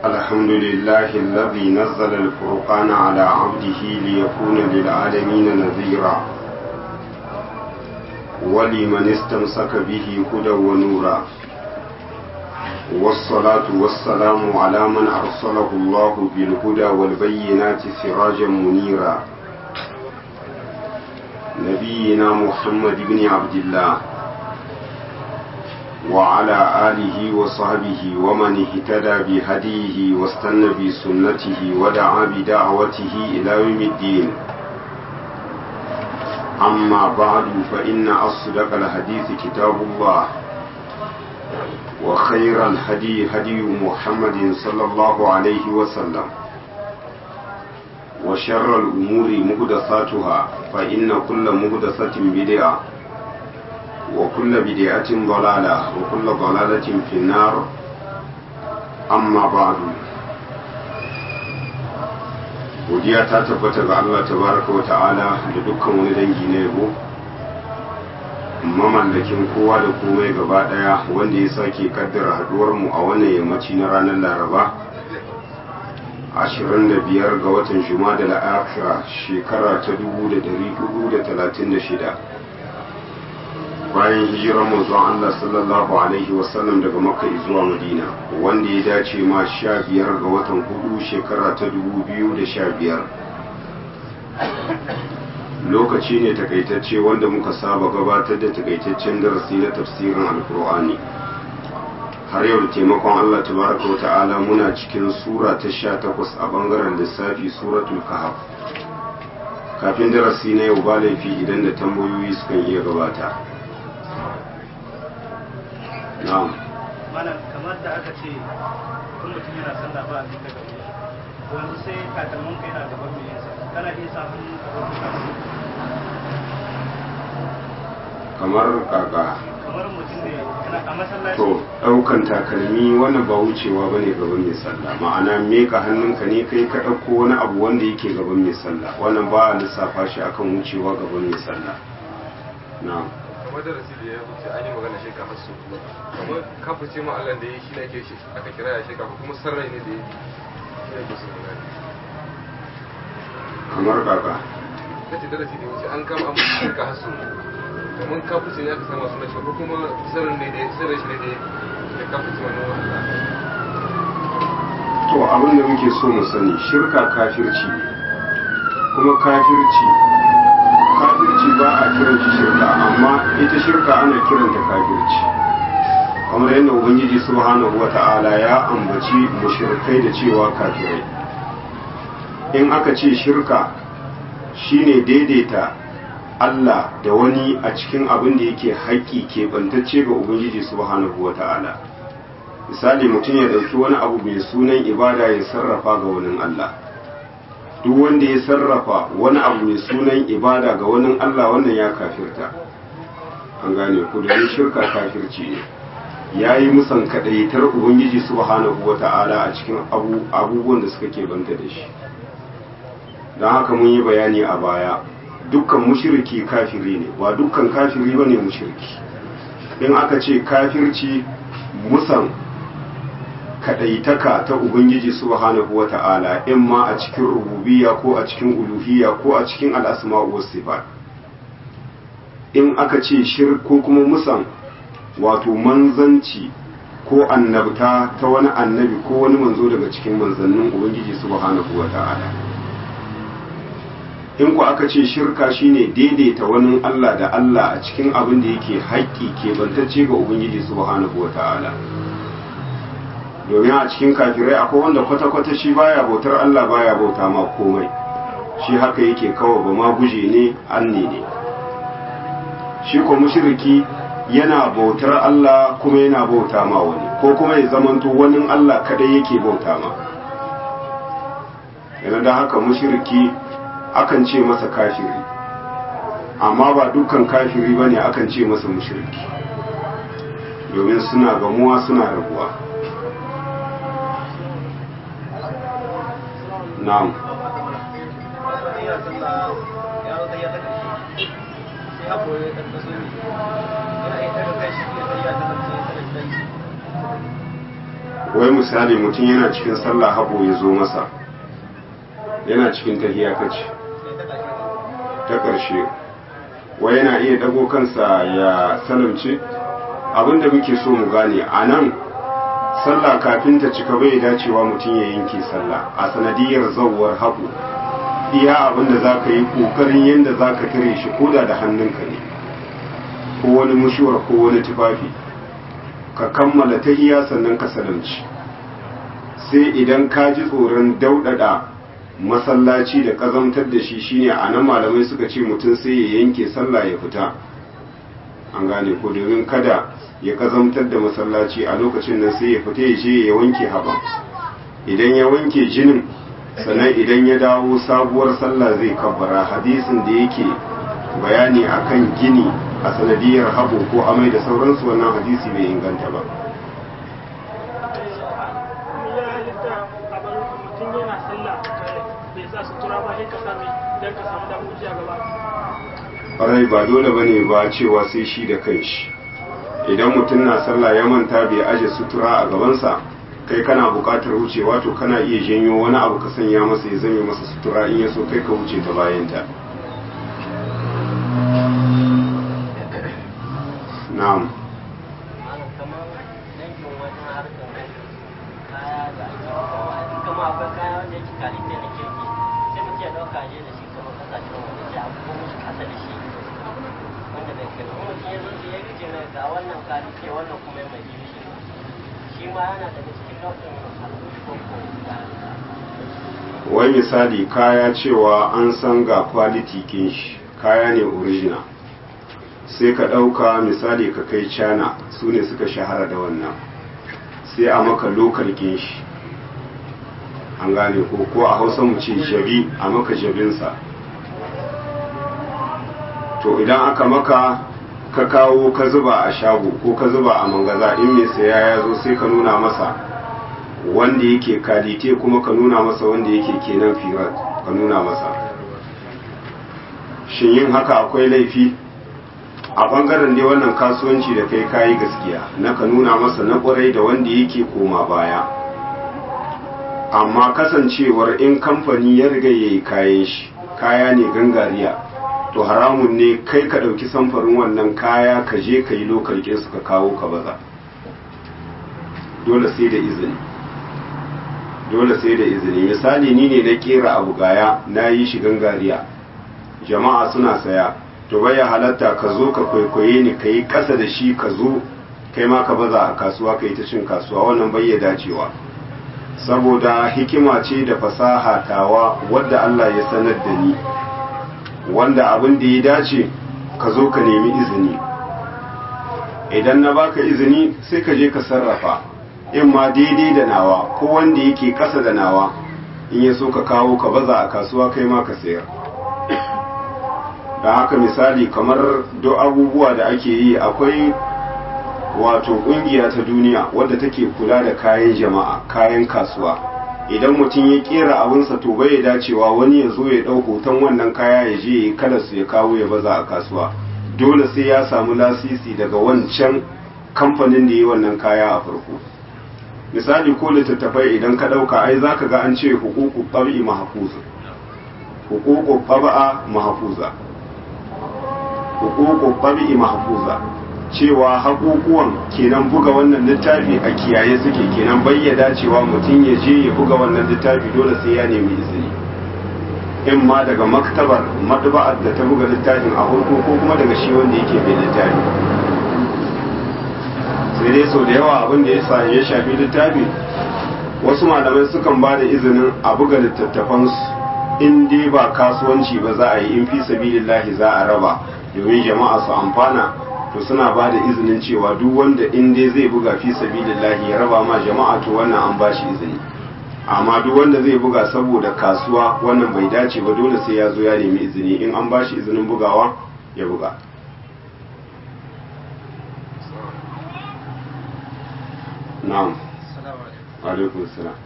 الحمد لله الذي نزل الفرقان على عبده ليكون للعالمين نذيرا ولمن استمسك به هدى ونورا والصلاة والسلام على من أرسله الله بالهدى والبينات سراجا منيرا نبينا محمد بن عبد الله وعلى آله وصحبه ومن اهتدى بهديه واستنى بسنته ودعا بدعوته إلى يوم الدين أما بعد فإن أصدق الحديث كتاب الله وخير الهدي هدي محمد صلى الله عليه وسلم وشر الأمور مهدثاتها فإن كل مهدثة بدعة وكل بدعة ضلالة وكل ضلالة في النار أما بعد godiya ta tabbata ga Allah tabaraka wa ta'ala da dukkan wani dangi na yabo mamallakin kowa da komai gaba daya wanda ya sake kaddara haduwar mu a wannan yammaci na ranar laraba 25 ga watan juma'a da la'akira shekara ta 1436 bayan hijirar manzon Allah sallallahu alaihi wasallam daga makka zuwa madina wanda ya dace ma sha biyar ga watan hudu shekara ta dubu biyu da sha biyar lokaci ne takaitacce wanda muka saba gabatar da takaitaccen darasi na tafsirin alkur'ani har yau da taimakon Allah tabaraka wa ta'ala muna cikin sura ta sha takwas a bangaren lissafi suratul kahf kafin darasi na yau ba laifi idan da tambayoyi sukan iya gabata na'am malam kamar da aka ce kun mutum yana sallah ba a duka gaba to yanzu sai takalmin ka yana gaban mai yansa kana iya sa hannu ka ɗauki kamar kaka kamar mutum ne yana a masallaci to ɗaukan takalmi wannan ba wucewa ba ne gaban mai sallah ma'ana meka hannunka ne kai ka ɗauko wani abu wanda yake gaban mai sallah wannan ba a lissafa shi akan wucewa gaban mai sallah na'am kamar darasi da ya wuce an yi magana shi kamar su kamar kafirce ma Allah da ya yi shi ne ke shi aka kira ya shi kuma sarrai ne da ya yi shi ne ke su magana kamar kaka kace darasi da ya wuce an kama an shirka hasu kamar kafirce ne aka sama suna shi ko kuma sarrai ne da ya sarrai shi ne da ya kafirce ma nan Allah to abin da muke so mu sani shirka kafirci ne kuma kafirci kafirci ba a kiran shi shirka amma ita shirka ana kiranta kafirci kamar yadda ubangiji subhanahu wata'ala ya ambaci mushrikai da cewa kafirai in aka ce shirka shine daidaita Allah da wani a cikin abin da yake haƙƙi keɓantacce ga ubangiji subhanahu wata'ala misali mutum ya ɗauki wani abu mai sunan ibada ya sarrafa ga wani Allah duk wanda ya sarrafa wani abu mai sunan ibada ga wani Allah wannan ya kafirta an gane ku da shirka kafirci ne ya yi musan kaɗaitar ubangiji subhanahu wa ta'ala a cikin abubuwan da suka banta da shi don haka mun yi bayani a baya dukkan mushiriki kafiri ne ba dukkan kafiri ba ne mushiriki in aka ce kafirci musan kadaitaka ta Ubangiji subhanahu wa ta'ala in ma a cikin rububiyya ko a cikin uluhiyya ko a cikin al'asma'u was sifat in aka ce shir ko kuma musan wato manzanci ko annabta ta wani annabi ko wani manzo daga cikin manzannin Ubangiji subhanahu wa ta'ala in ku aka ce shirka shine daidaita wani Allah da Allah a cikin abin da yake haƙƙi ke bantacce ga Ubangiji subhanahu wa ta'ala domin a cikin kafirai akwai wanda kwata-kwata shi baya bautar Allah baya bauta ma komai shi haka yake kawai ba ma guje ne anne ne shi ko mushriki yana bautar Allah kuma yana bauta ma wani ko kuma ya zamanto wani Allah kadai yake bauta ma yana da haka mushriki akan ce masa kafiri amma ba dukkan kafiri bane akan ce masa mushriki domin suna gamuwa suna rabuwa na'am ya sallah ya zo ya ta karshe sai abu ya dan kaso yana iya daga kai shi ya ta zance sai wai misali mutum yana cikin sallah haɓo ya zo masa yana cikin tahiya kace ta ƙarshe wai yana iya dago kansa ya salamce abinda muke so mu gane a nan sallah kafin ta cika bai dacewa mutum ya yanke sallah a sanadiyar zauwar haɓo iya abinda za ka yi ƙoƙarin yadda za ka tare shi koda da hannunka ne ko wani mushuwar ko wani tufafi ka kammala ta iya sannan ka salamci sai idan ka ji tsoron daudada masallaci da kazamtar da shi shine a nan malamai suka ce mutum sai ya yanke sallah ya fita an gane ko domin kada ya kazamtar da masallaci a lokacin nan sai ya fita ya je ya wanke haɓa idan ya wanke jinin sannan idan ya dawo sabuwar sallah zai kabbara hadisin da yake bayani akan gini a sanadiyar haɓo ko amai da sauransu wannan hadisi bai inganta ba ƙwarai ba dole ba ne ba cewa sai shi da kanshi idan mutum na sallah ya manta bai aje sutura a gabansa kai kana buƙatar wucewa to kana iya janyo wani abu ka sanya masa ya zame masa sutura in ya so kai ka wuce ta bayanta na'am wai misali kaya cewa an san ga quality kin shi kaya ne original sai ka ɗauka misali ka kai cana su ne suka shahara da wannan sai a maka lokal kin shi an gane ko ko a hausa mu ce jabi a maka jabinsa to idan aka maka ka kawo ka zuba a shago ko ka zuba a mangaza in mai saya ya zo sai ka nuna masa wanda yake kalite kuma ka nuna masa wanda yake kenan firat ka nuna masa shin yin haka akwai laifi a bangaren dai wannan kasuwanci da kai kayi gaskiya na ka nuna masa na kwarai da wanda yake koma baya amma kasancewar in kamfani ya riga ya yi kayan shi kaya ne gangariya to haramun ne kai ka ɗauki samfarin wannan kaya ka je ka yi lokal su ka kawo ka baza dole sai da izini dole sai da izini misali ni ne na kera abu gaya na yi shi gangariya jama'a suna saya to baya halatta ka zo ka kwaikwaye ni ka yi ƙasa da shi ka zo kai ma ka baza a kasuwa ka yi ta cin kasuwa wannan bai ya dacewa saboda hikima ce da fasaha tawa wadda Allah ya sanar da ni wanda abin da ya dace ka zo ka nemi izini idan na baka izini sai ka je ka sarrafa in ma daidai da nawa ko wanda yake ƙasa da nawa in ya so ka kawo ka baza a kasuwa kai ma ka sayar da haka misali kamar do abubuwa da ake yi akwai wato kungiya ta duniya wadda take kula da kayan jama'a kayan kasuwa idan mutum ya kera abinsa to bai dacewa wani ya zo ya ɗau hoton wannan kaya ya je ya kala su ya kawo ya baza a kasuwa dole sai ya samu lasisi daga wancan kamfanin da ya yi wannan kaya a farko misali ko littattafai idan ka ɗauka ai za ka ga an ce hukuku ɓabi mahafuza hukuku ɓaba'a mahafuza hukuku ɓabi mahafuza cewa haƙuƙuwan kenan buga wannan littafi a kiyaye suke kenan bayyada cewa mutum ya je ya buga wannan littafi dole sai ya nemi izini in ma daga maktabar madba'ar da ta buga littafin a farko ko kuma daga shi wanda yake mai littafi sai dai sau da yawa abin da ya ya shafi littafi wasu malamai sukan ba da izinin a buga littattafansu in dai ba kasuwanci ba za a yi in fi sabilillahi za a raba domin jama'a su amfana to suna ba da izinin cewa duk wanda in dai zai buga fi sabilillahi ya raba ma jama'a to wannan an ba shi izini amma duk wanda zai buga saboda kasuwa wannan bai dace ba dole sai ya zo ya nemi izini in an ba shi izinin bugawa ya buga na'am alaikum salam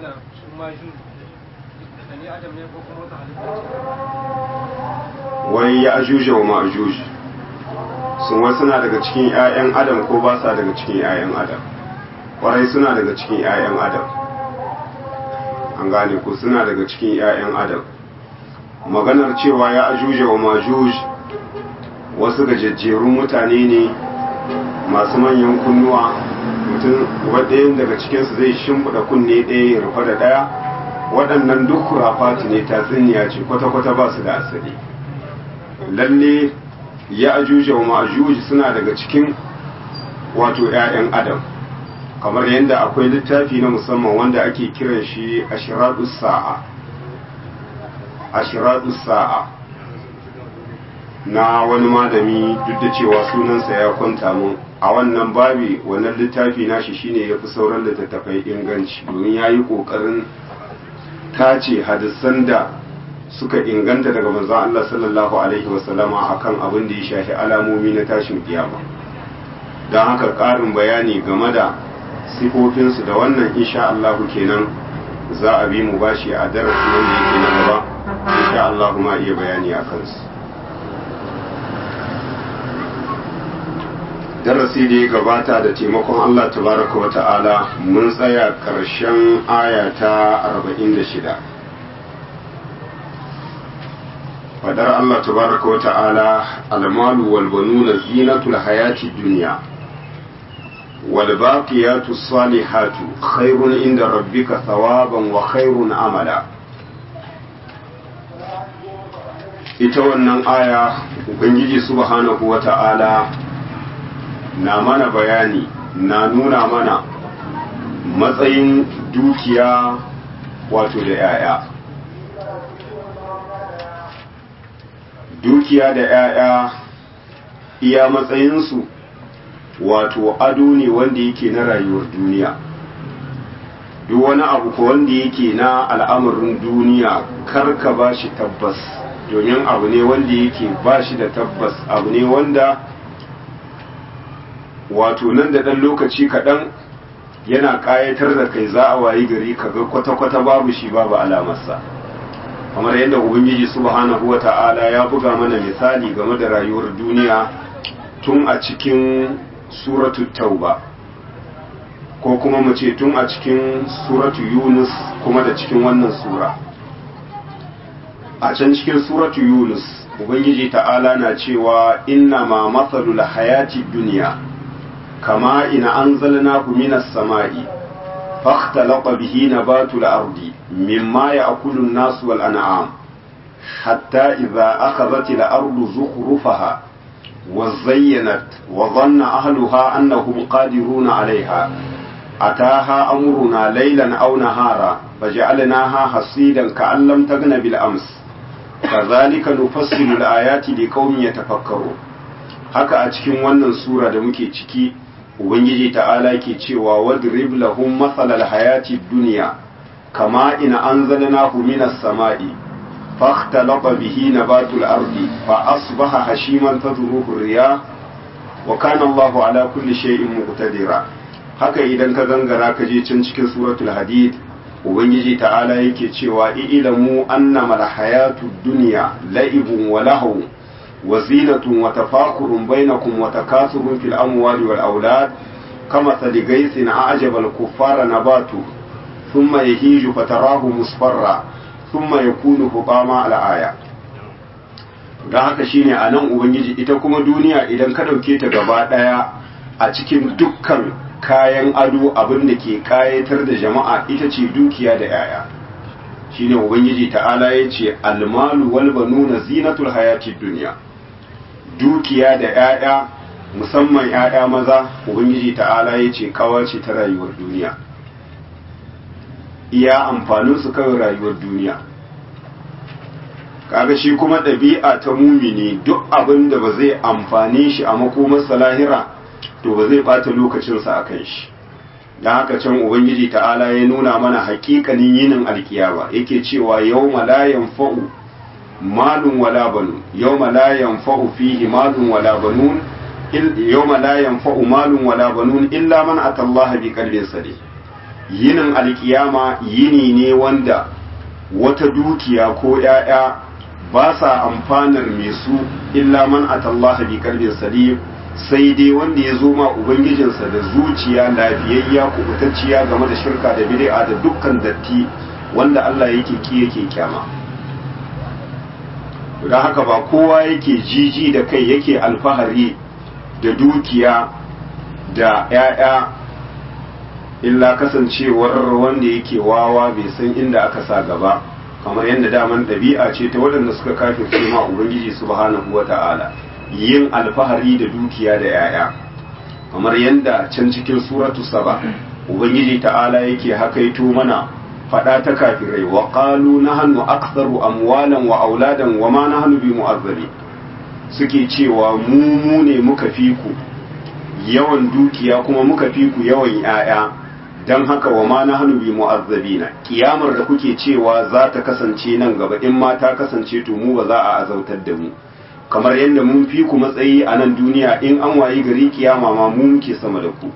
wai ya ajuja wa ma'ajuji sun wasu na daga cikin 'ya'yan adam ko ba sa daga cikin 'ya'yan adam kwarai suna daga cikin 'ya'yan adam an gane ku suna daga cikin 'ya'yan adam maganar cewa ya ajuja wa majuj wasu gajejjerun mutane ne masu manyan kunnuwa mutum waɗayan daga cikinsu zai shimfiɗa kunne ɗaya ya rufe da ɗaya waɗannan duk kurafati ne tatsuniya ce kwata-kwata ba su da asali lalle ya ajuja wa majuj suna daga cikin wato 'ya'yan adam kamar yadda akwai littafi na musamman wanda ake kiran shi ashiratus sa'a ashiratus sa'a na wani malami duk da cewa sunansa ya kwanta mun a wannan babi wannan littafi nashi shine ya fi sauran littattafai inganci domin ya yi ƙoƙarin tace hadisan da suka inganta daga manzon Allah sallallahu alaihi wasallama akan abin da ya shafi alamomi na tashin kiyama don haka ƙarin bayani game da sifofinsu da wannan insha Allah kenan za a bi mu bashi a darasi wanda yake na gaba insha Allah ma iya bayani a kansu darasi da ya gabata da taimakon Allah tabaraka wa ta'ala mun tsaya ƙarshen aya ta 46 fadar Allah tabaraka wa ta'ala almalu wal banuna zinatul hayati dunya wal baqiyatu salihatu khairun inda rabbika thawaban wa khairun amala ita wannan aya ubangiji subhanahu wa ta'ala na mana bayani na nuna mana matsayin dukiya wato da 'ya'ya dukiya da 'ya'ya iya matsayinsu wato ado ne wanda yake na rayuwar duniya duk wani abu ko wanda yake na al'amarin duniya karka ba shi tabbas domin abu ne wanda yake ba shi da tabbas abu ne wanda wato nan da ɗan lokaci kaɗan yana ƙayatar da kai za a wayi gari kaga kwata-kwata babu shi babu alamarsa kamar yadda ubangiji subhanahu wa ta'ala ya buga mana misali game da rayuwar duniya tun a cikin suratu tauba ko kuma mu ce tun a cikin suratu yunus kuma da cikin wannan sura a can cikin suratu yunus ubangiji ta'ala na cewa inna ma matsalul hayati duniya كما إن أنزلناه من السماء فاختلط به نبات الأرض مما يأكل الناس والأنعام حتى إذا أخذت الأرض زخرفها وزينت وظن أهلها أنهم قادرون عليها أتاها أمرنا ليلا أو نهارا فجعلناها حصيدا كأن لم تغن بالأمس كذلك نفصل الآيات لقوم يتفكرون haka a cikin wannan sura da muke ciki ubangiji ta'ala ke cewa wadrib lahum matsalal hayati duniya kama ina anzalnahu minas sama'i fakhtalata bihi nabatul ardi fa asbaha hashiman tadruhu riyah wa kana Allahu ala kulli shay'in muqtadira haka idan ka gangara ka je can cikin suratul hadid ubangiji ta'ala yake cewa ilamu annama alhayatu dunya la'ibun wa lahu وزينة وتفاخر بينكم وتكاثر في الأموال والأولاد كمثل غيث أعجب الكفار نباته ثم يهيج فتراه مصفرا ثم يكون حطاما الآية don haka shine a nan ubangiji ita kuma duniya idan ka ɗauke ta gaba ɗaya a cikin dukkan kayan ado abin da ke kayatar da jama'a ita ce dukiya da 'ya'ya shine ubangiji ta'ala ya ce almalu wal banuna zinatul hayatid duniya dukiya da 'ya'ya musamman 'ya'ya maza ubangiji ta'ala ya ce kawace ta rayuwar duniya iya amfanin su kawai rayuwar duniya kaga shi kuma ɗabi'a ta mumini duk abin da ba zai amfane shi a makomarsa lahira to ba zai ɓata lokacinsa a kan shi don haka can ubangiji ta'ala ya nuna mana hakikanin yinin alkiyama yake cewa yau la yanfa'u malun wala banun yau la yanfa'u fihi malun wala banun yau la yanfa'u malun wala banun illa man atallaha bi qalbin sadid yinin alkiyama yini ne wanda wata dukiya ko ‘ya'ya ba sa amfanar mai su illa man atallaha bi qalbin sadid sai dai wanda ya zo ma ubangijinsa da zuciya lafiyayya kubutacciya game da shirka da bid'a da dukkan datti wanda Allah yake ki yake kyama don haka ba kowa yake jiji da kai yake alfahari da dukiya da 'ya'ya illa kasancewar wanda yake wawa bai san inda aka sa gaba kamar yadda daman ɗabi'a ce ta waɗanda suka kafirce ma ubangiji subhanahu wa ta'ala yin alfahari da dukiya da 'ya'ya kamar yadda can cikin suratu saba ubangiji ta'ala yake hakaito mana faɗa ta kafirai wa qalu nahnu aktharu amwalan wa auladan wa ma nahnu bi mu'azzabi suke cewa mu mu ne muka fi ku yawan dukiya kuma muka fi ku yawan 'ya'ya don haka wa ma na hannu bi mu'azzabina kiyamar da kuke cewa za ta kasance nan gaba in ma ta kasance to mu ba za a azautar da mu kamar yadda mun fi ku matsayi a nan duniya in an wayi gari kiyama ma mu muke sama da ku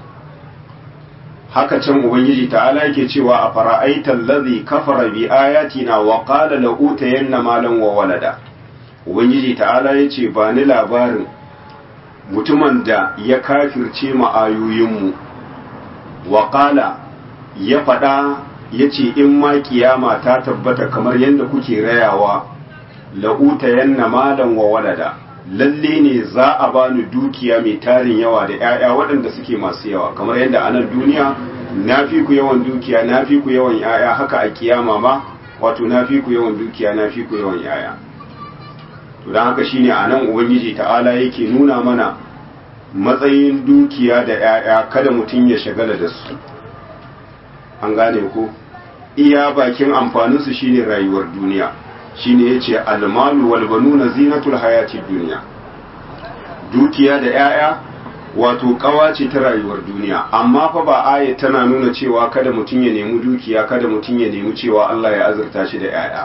haka can ubangiji ta'ala yake cewa a fara'aita allazi kafara bi ayatina wa qala la utayanna malan wa walada ubangiji ta'ala yace ba ni labarin mutumin da ya kafirce mu ayoyinmu waƙala ya faɗa ya ce in ma kiyama ta tabbata kamar yadda kuke rayawa la'uta yanna malan wa walada lalle ne za a bani dukiya mai tarin yawa da 'ya'ya waɗanda suke masu yawa kamar yadda a nan duniya na fi ku yawan dukiya na fi ku yawan 'ya'ya haka a kiyama ma wato na fi ku yawan dukiya na fi ku yawan 'ya'ya to don haka shine a nan ubangiji ta'ala yake nuna mana matsayin dukiya da 'ya'ya kada mutum ya shagala da su an gane ko iya bakin amfaninsu shine rayuwar duniya shine yace almalu wal banuna zinatul hayatid duniya dukiya da 'ya'ya wato kawa ce ta rayuwar duniya amma fa ba aya tana nuna cewa kada mutum ya nemi dukiya kada mutum ya nemi cewa Allah ya azurta shi da 'ya'ya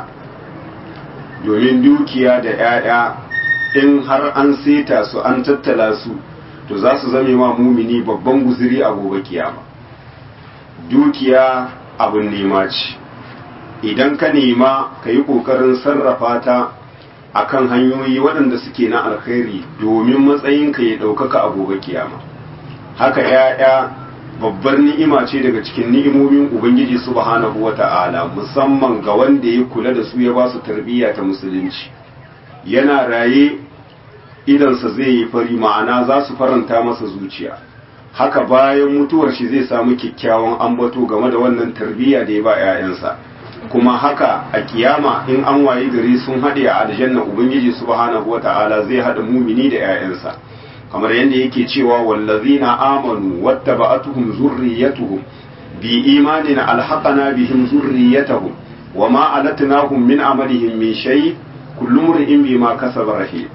domin dukiya da 'ya'ya in har an seta su an tattala su to za su zame ma mumini babban guziri a gobe kiyama dukiya abin nema ce idan ka nema ka yi ƙoƙarin sarrafa ta a kan hanyoyi waɗanda suke na alkhairi domin matsayinka ya ɗaukaka a gobe kiyama haka ‘ya'ya babbar ni'ima ce daga cikin ni'imomin ubangiji subhanahu wa ta'ala musamman ga wanda ya kula da su ya ba su tarbiyya ta musulunci yana raye idansa zai yi fari ma'ana za su faranta masa zuciya haka bayan mutuwar shi zai samu kyakkyawan ambato game da wannan tarbiyya da ya ba 'ya'yansa kuma haka a kiyama in an wayi gari sun haɗe a aljanna ubangiji subhanahu wata'ala zai haɗa mumini da 'ya'yansa kamar yadda yake cewa wallazina amanu wattaba'atuhum zurriyatuhum bi imanin alhaqana bihim zurriyatahum wama alatnahum min amalihim min shay kullu mri'in bima kasaba rahim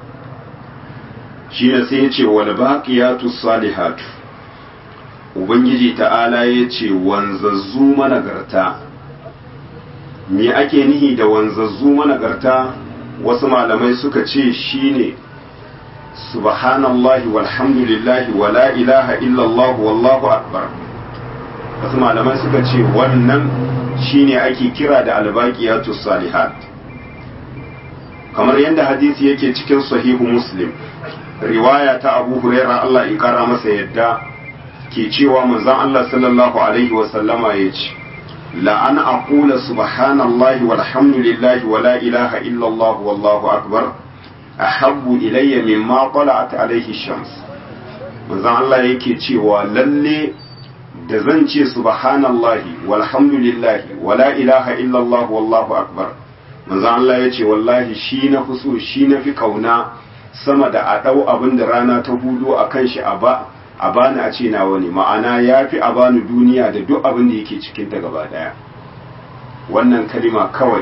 shi ne sai ya ce wal baqiyatu salihatu ubangiji ta'ala ya ce wanzazzu managarta me ake nihi da wanzazzu managarta wasu malamai suka ce shine subhanallahi walhamdulillahi wala ilaha illallah wallahu akbar wasu malamai suka ce wannan shine ake kira da albaqiyatu salihat kamar yadda hadisi yake cikin sahihu muslim riwaya ta abu huraira Allah in kara masa yadda ke cewa manzon Allah sallallahu alaihi wa sallama ya ce la an aqula subhanallahi walhamdulillahi wa la ilaha illallah wallahu akbar ahabbu ilayya mimma tala'at alaihi shams manzon Allah yake cewa lalle da zan ce subhanallahi walhamdulillahi wa la ilaha illallah wallahu akbar manzon Allah ya ce wallahi shi na fi so shi na fi kauna sama da a ɗau abin da rana ta hudu a kan shi a bani a ce na wani ma'ana ya fi a bani duniya da duk abin da yake cikinta gaba ɗaya wannan kalima kawai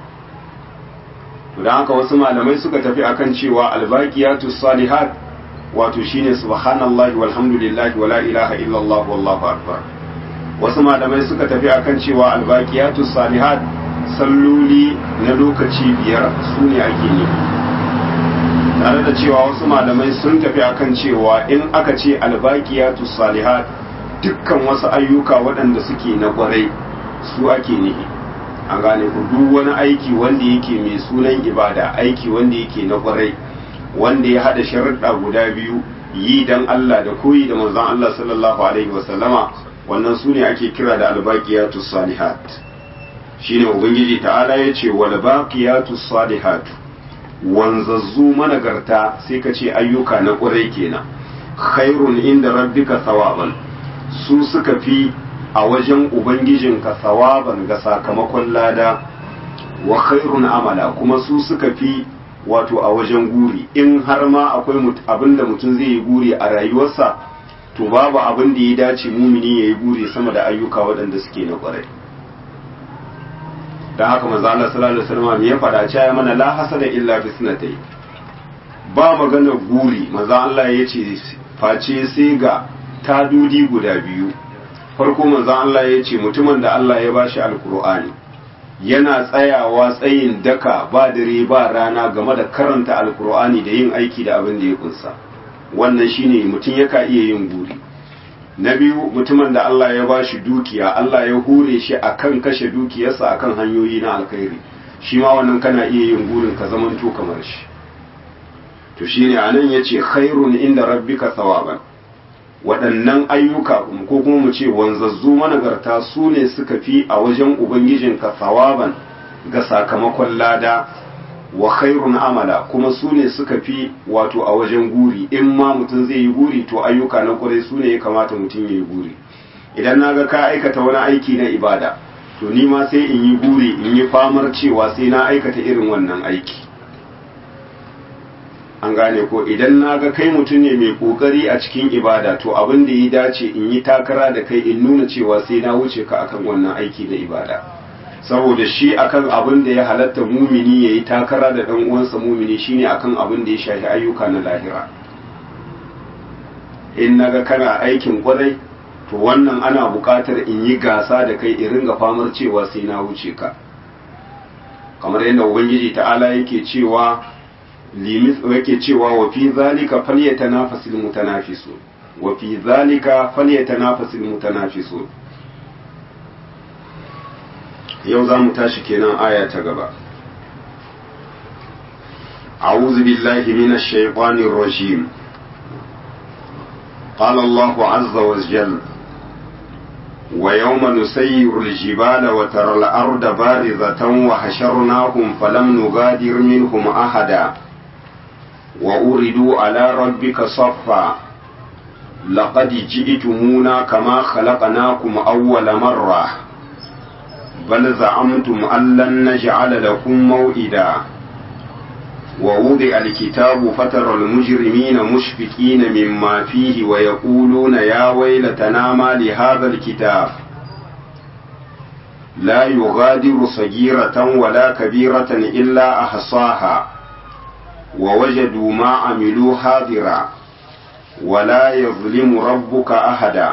don haka wasu malamai suka tafi akan cewa albaqiyatu salihat wato shine subhanallahi walhamdulillahi wala ilaha illallah wallahu akbar wasu malamai suka tafi akan cewa albaqiyatu salihat salloli na lokaci biyar su ne ake nufi tare da cewa wasu malamai sun tafi akan cewa in aka ce albaqiyatu salihat dukkan wasu ayyuka waɗanda suke na kwarai su ake nihi an gane ku duk wani aiki wanda yake mai sunan ibada aiki wanda yake na kwarai wanda ya hada sharuɗa guda biyu yi dan Allah da koyi da manzon Allah sallallahu alaihi wasallama wannan su ne ake kira da albaqiyatus salihat shine ubangiji ta'ala ya ce wal baqiyatus salihat wanzazzu managarta sai ka ce ayyuka na ƙurai kenan khairun inda rabbika thawaban su suka fi a wajen ubangijinka thawaban ga sakamakon lada wa khairun amala kuma su suka fi wato a wajen guri in har ma akwai abinda mutum zai yi guri a rayuwarsa to babu abin da ya dace mumini ya yi guri sama da ayyuka waɗanda suke na ƙwarai don haka manzo Allah sallallahu alaihi wasallam ya faɗa cewa mana la hasada illa bi sunatai ba magana guri manzo Allah ya ce face sai ga tadudi guda biyu farko manzo Allah ya ce mutumin da Allah ya bashi alkur'ani yana tsayawa tsayin daka ba dare ba rana game da karanta alkur'ani da yin aiki da abin da ya kunsa wannan shine mutum yaka iya yin guri na biyu mutumin da Allah ya ba shi dukiya Allah ya hure shi akan kashe dukiyarsa akan hanyoyi na alkhairi shi ma wannan kana iya yin gurin ka zamanto kamar shi to shine anan yace khairun inda rabbika thawaban waɗannan ayyuka ko kuma mu ce wanzazzu managarta su ne suka fi a wajen ubangijinka thawaban ga sakamakon lada wa khairun amala kuma su ne suka fi wato a wajen guri in ma mutum zai yi guri to ayyuka na kwarai su ne ya kamata mutum ya yi guri idan na ga ka aikata wani aiki na ibada to ni ma sai in yi guri in yi famar cewa sai na aikata irin wannan aiki an gane ko idan na ga kai mutum ne mai kokari a cikin ibada to abin da ya dace in yi takara da kai in nuna cewa sai na wuce ka akan wannan aiki na ibada saboda shi akan abin da ya halatta mumini ya yi takara da ɗan uwansa mumini shine akan abin da ya shafi ayyuka na lahira in naga kana aikin kwarai to wannan ana buƙatar in yi gasa da kai in ringa famar cewa sai na wuce ka kamar yadda ubangiji ta'ala yake cewa limis yake cewa wa fi zalika falyatanafasul mutanafisun wa fi zalika falyatanafasul mutanafisun yau za mu tashi kenan aya ta gaba أعوذ بالله من الشيطان الرجيم قال الله عز وجل ويوم نسير الجبال وترى الأرض بارزة وحشرناهم فلم نغادر منهم أحدا وأردوا على ربك صفا لقد جئتمونا كما خلقناكم أول مرة بل زعمتم أن لن نجعل لكم موئدا ووضع الكتاب فترى المجرمين مشفقين مما فيه ويقولون يا ويلتنا ما لهذا الكتاب لا يغادر صغيرة ولا كبيرة إلا أحصاها ووجدوا ما عملوا حاضرا ولا يظلم ربك أحدا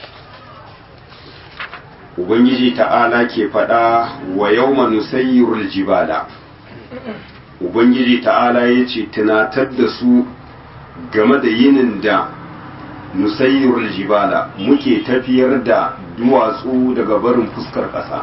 Ubangiji ta'ala ke faɗa wa yau nusayyirul jibala Ubangiji ta'ala ya ce tunatar da su game da yinin da nusayyirul jibala muke tafiyar da duwatsu daga barin fuskar ƙasa.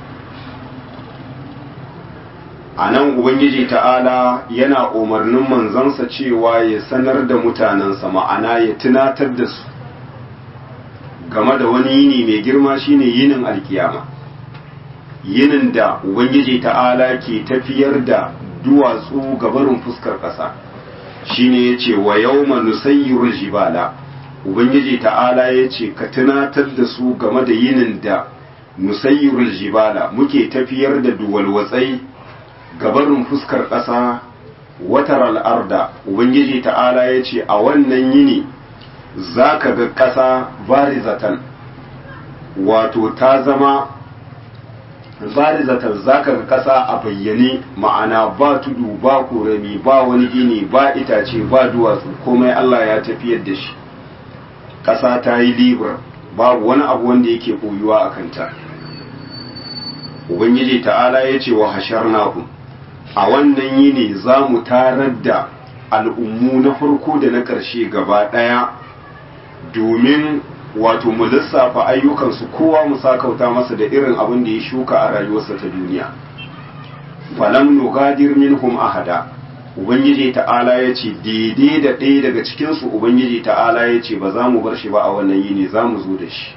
A nan Ubangiji ta'ala yana umarnin manzansa cewa ya sanar da mutanensa ma'ana ya tunatar da su game da wani yini mai girma shine yinin alkiyama. Yinin da Ubangiji ta'ala ke tafiyar da duwatsu gabarin fuskar ƙasa shine ya ce wa yau nusayyirul jibala ubangiji ta'ala ya ce ka tunatar da su game da yinin da nusayyirul jibala muke tafiyar da duwalwatsai gabarin fuskar ƙasa watar al'arda ubangiji ta'ala ya ce a wannan yini za ka ga ƙasa barizatan wato ta zama zarizatar zaka ga kasa a bayyane ma'ana ba tudu ba korami ba wani gini ba itace ba duwatsu komai Allah ya tafiyar da shi kasa ta yi libra babu wani abu wanda yake koyuwa a kanta ubangiji ta'ala ya ce wa hasharnakum a wannan yini za mu tarar da al'ummu na farko da na ƙarshe gaba ɗaya domin wato mu lissafa ayyukansu kowa mu sakauta masa da irin abin da ya shuka a rayuwarsa ta duniya falam nugadir minhum ahada ubangiji ta'ala ya ce daidai da ɗaya daga cikinsu ubangiji ta'ala ya ce ba za mu bar shi ba a wannan yini za mu zo da shi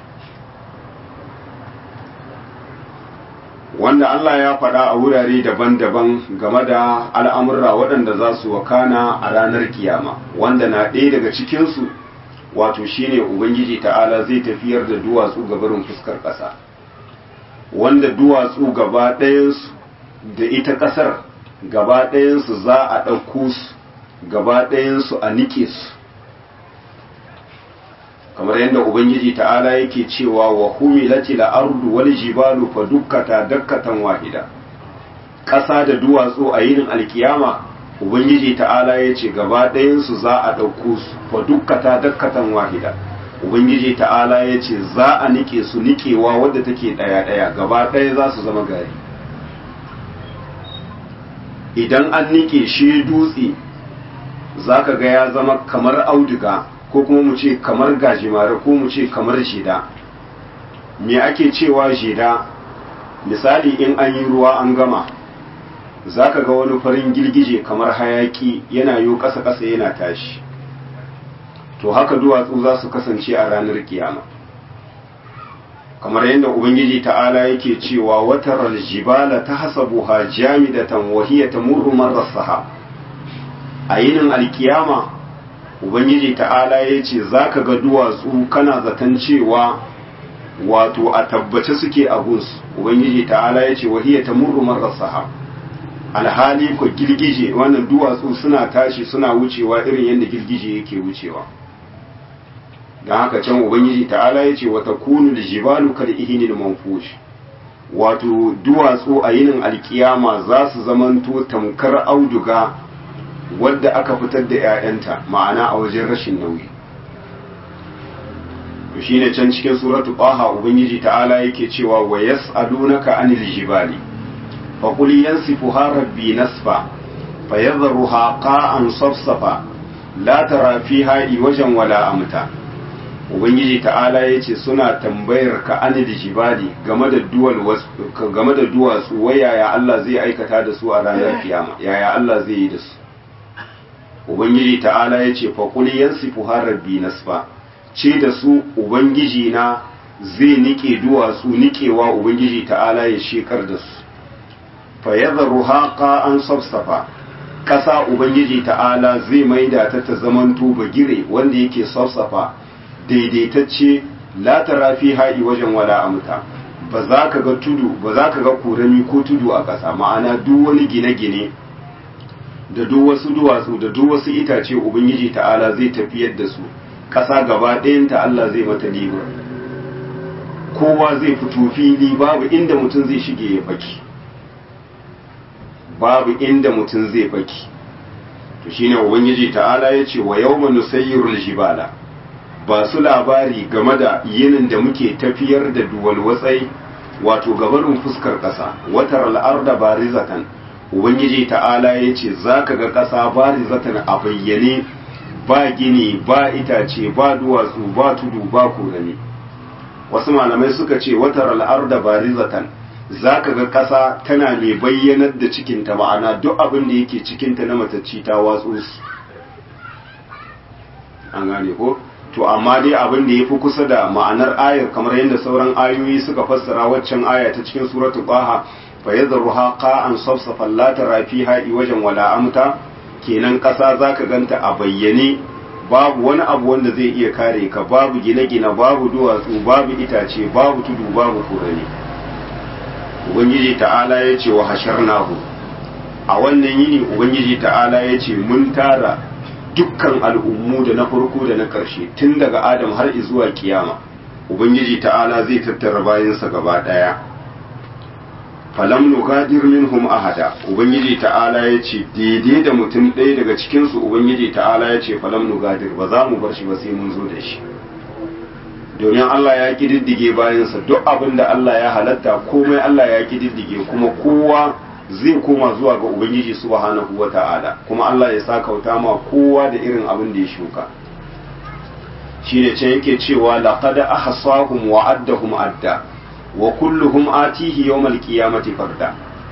wanda Allah ya faɗa a wurare daban-daban game da al'amurra waɗanda za su wakana a ranar kiyama wanda na ɗaya daga cikinsu wato shine ubangiji ta'ala zai tafiyar da duwatsu gabarin fuskar ƙasa wanda duwatsu gaba ɗayansu da ita ƙasar gaba ɗayansu za a ɗauko su gaba ɗayansu a nike su kamar yadda ubangiji ta'ala yake cewa wa humilati al-ardu wal jibalu fa dukkata dakkatan wahida ƙasa da duwatsu a yinin alkiyama ubangiji ta'ala ya ce gaba ɗayansu za a ɗauko su fa dukkata dakkatan wahida ubangiji ta'ala ya ce za a nike su nikewa wadda take ɗaya ɗaya gaba ɗaya za su zama gari idan an nike shi dutse za ka ga ya zama kamar auduga ko kuma mu ce kamar gajimare ko mu ce kamar jida me ake cewa jida misali in an yi ruwa an gama za ka ga wani farin girgije kamar hayaki yana yi ƙasa-ƙasa yana tashi to haka duwatsu za su kasance a ranar kiyama kamar yadda ubangiji ta'ala yake cewa watar aljibala ta hasabuha jamidatan wahiya tamurru marra sahab a yinin alkiyama ubangiji ta'ala ya ce za ka ga duwatsu kana zaton cewa wato a tabbace suke a gunsu ubangiji ta'ala ya ce wahiyya ta murrumar rasaha alhali ko girgije wannan duwatsu suna tashi suna wucewa irin yadda girgije yake wucewa don haka can ubangiji ta'ala ya ce wata kunu da jibalu kal ihinil manfush wato duwatsu a yinin alkiyama za su zamanto tamkar auduga wadda aka fitar da 'ya'yanta ma'ana a wajen rashin nauyi to shine can cikin suratu qaha ubangiji ta'ala yake cewa wa yas'alunaka anil jibali fa qul yansifuha rabbi nasfa fayadharuha qa'an safsafa la tara fiha iwajan wala amta ubangiji ta'ala yace suna tambayar ka anil jibali game da duwal game da duwatsu wai yaya Allah zai aikata da su a ranar kiyama yaya Allah zai yi da su ubangiji ta'ala ya ce faƙuli yansifu rabbi nasfa ce da su ubangiji na zai nike duwatsu nikewa ubangiji ta'ala ya shekar da su fa yadharu haqa an safsafa ƙasa ubangiji ta'ala zai maida ta ta zamanto bagire wanda yake safsafa daidaitacce la tara fi ha'i wajen wala amta ba za ka ga tudu ba za ka ga kurami ko tudu a ƙasa ma'ana duk wani gine-gine da duk wasu duwatsu da duk wasu itace ubangiji ta'ala zai tafiyar da su ƙasa gaba ɗayanta Allah zai mata liba kowa zai fito fili babu inda mutum zai shige ya baki babu inda mutum zai baki to shine ubangiji ta'ala ya ce wa yawma nusayyirul jibala ba su labari game da yinin da muke tafiyar da duwal watsai wato gabarin fuskar ƙasa watar al'arda barizatan ubangiji ta'ala ya ce za ka ga ƙasa barizatan a bayyane ba gini ba itace ba duwatsu ba tudu ba korami wasu malamai suka ce watar al'arda barizatan za ka ga ƙasa tana mai bayyanar da cikinta ma'ana duk abin da yake cikinta na matacci ta watsu su an gane ko to amma dai abin da ya fi kusa da ma'anar ayar kamar yadda sauran ayoyi suka fassara waccan aya ta cikin suratu baha fa yadhruha qa'an safsafan la tara fiha wajen wala amta kenan ƙasa zaka ganta a bayyane babu wani abu wanda zai iya kare ka babu gine-gine babu duwatsu babu itace babu tudu babu kurani ubangiji ta'ala ya ce wa hasharnahu a wannan yini ubangiji ta'ala ya ce mun tara dukkan al'ummu da na farko da na ƙarshe tun daga adam har zuwa kiyama ubangiji ta'ala zai tattara bayansa gaba ɗaya falam nugadir minhum ahada ubangiji ta'ala ya ce daidai da mutum ɗaya daga cikinsu ubangiji ta'ala ya ce falam nugadir ba za mu bar shi ba sai mun zo da shi domin Allah ya kididdige bayansa duk abin da Allah ya halatta komai Allah ya kididdige kuma kowa zai koma zuwa ga ubangiji subhanahu wata'ala kuma Allah ya sa kauta ma kowa da irin abin da ya shuka shi ne ce yake cewa laqad ahsahum wa addahum adda wa kulluhum atihi yawmal qiyamati farda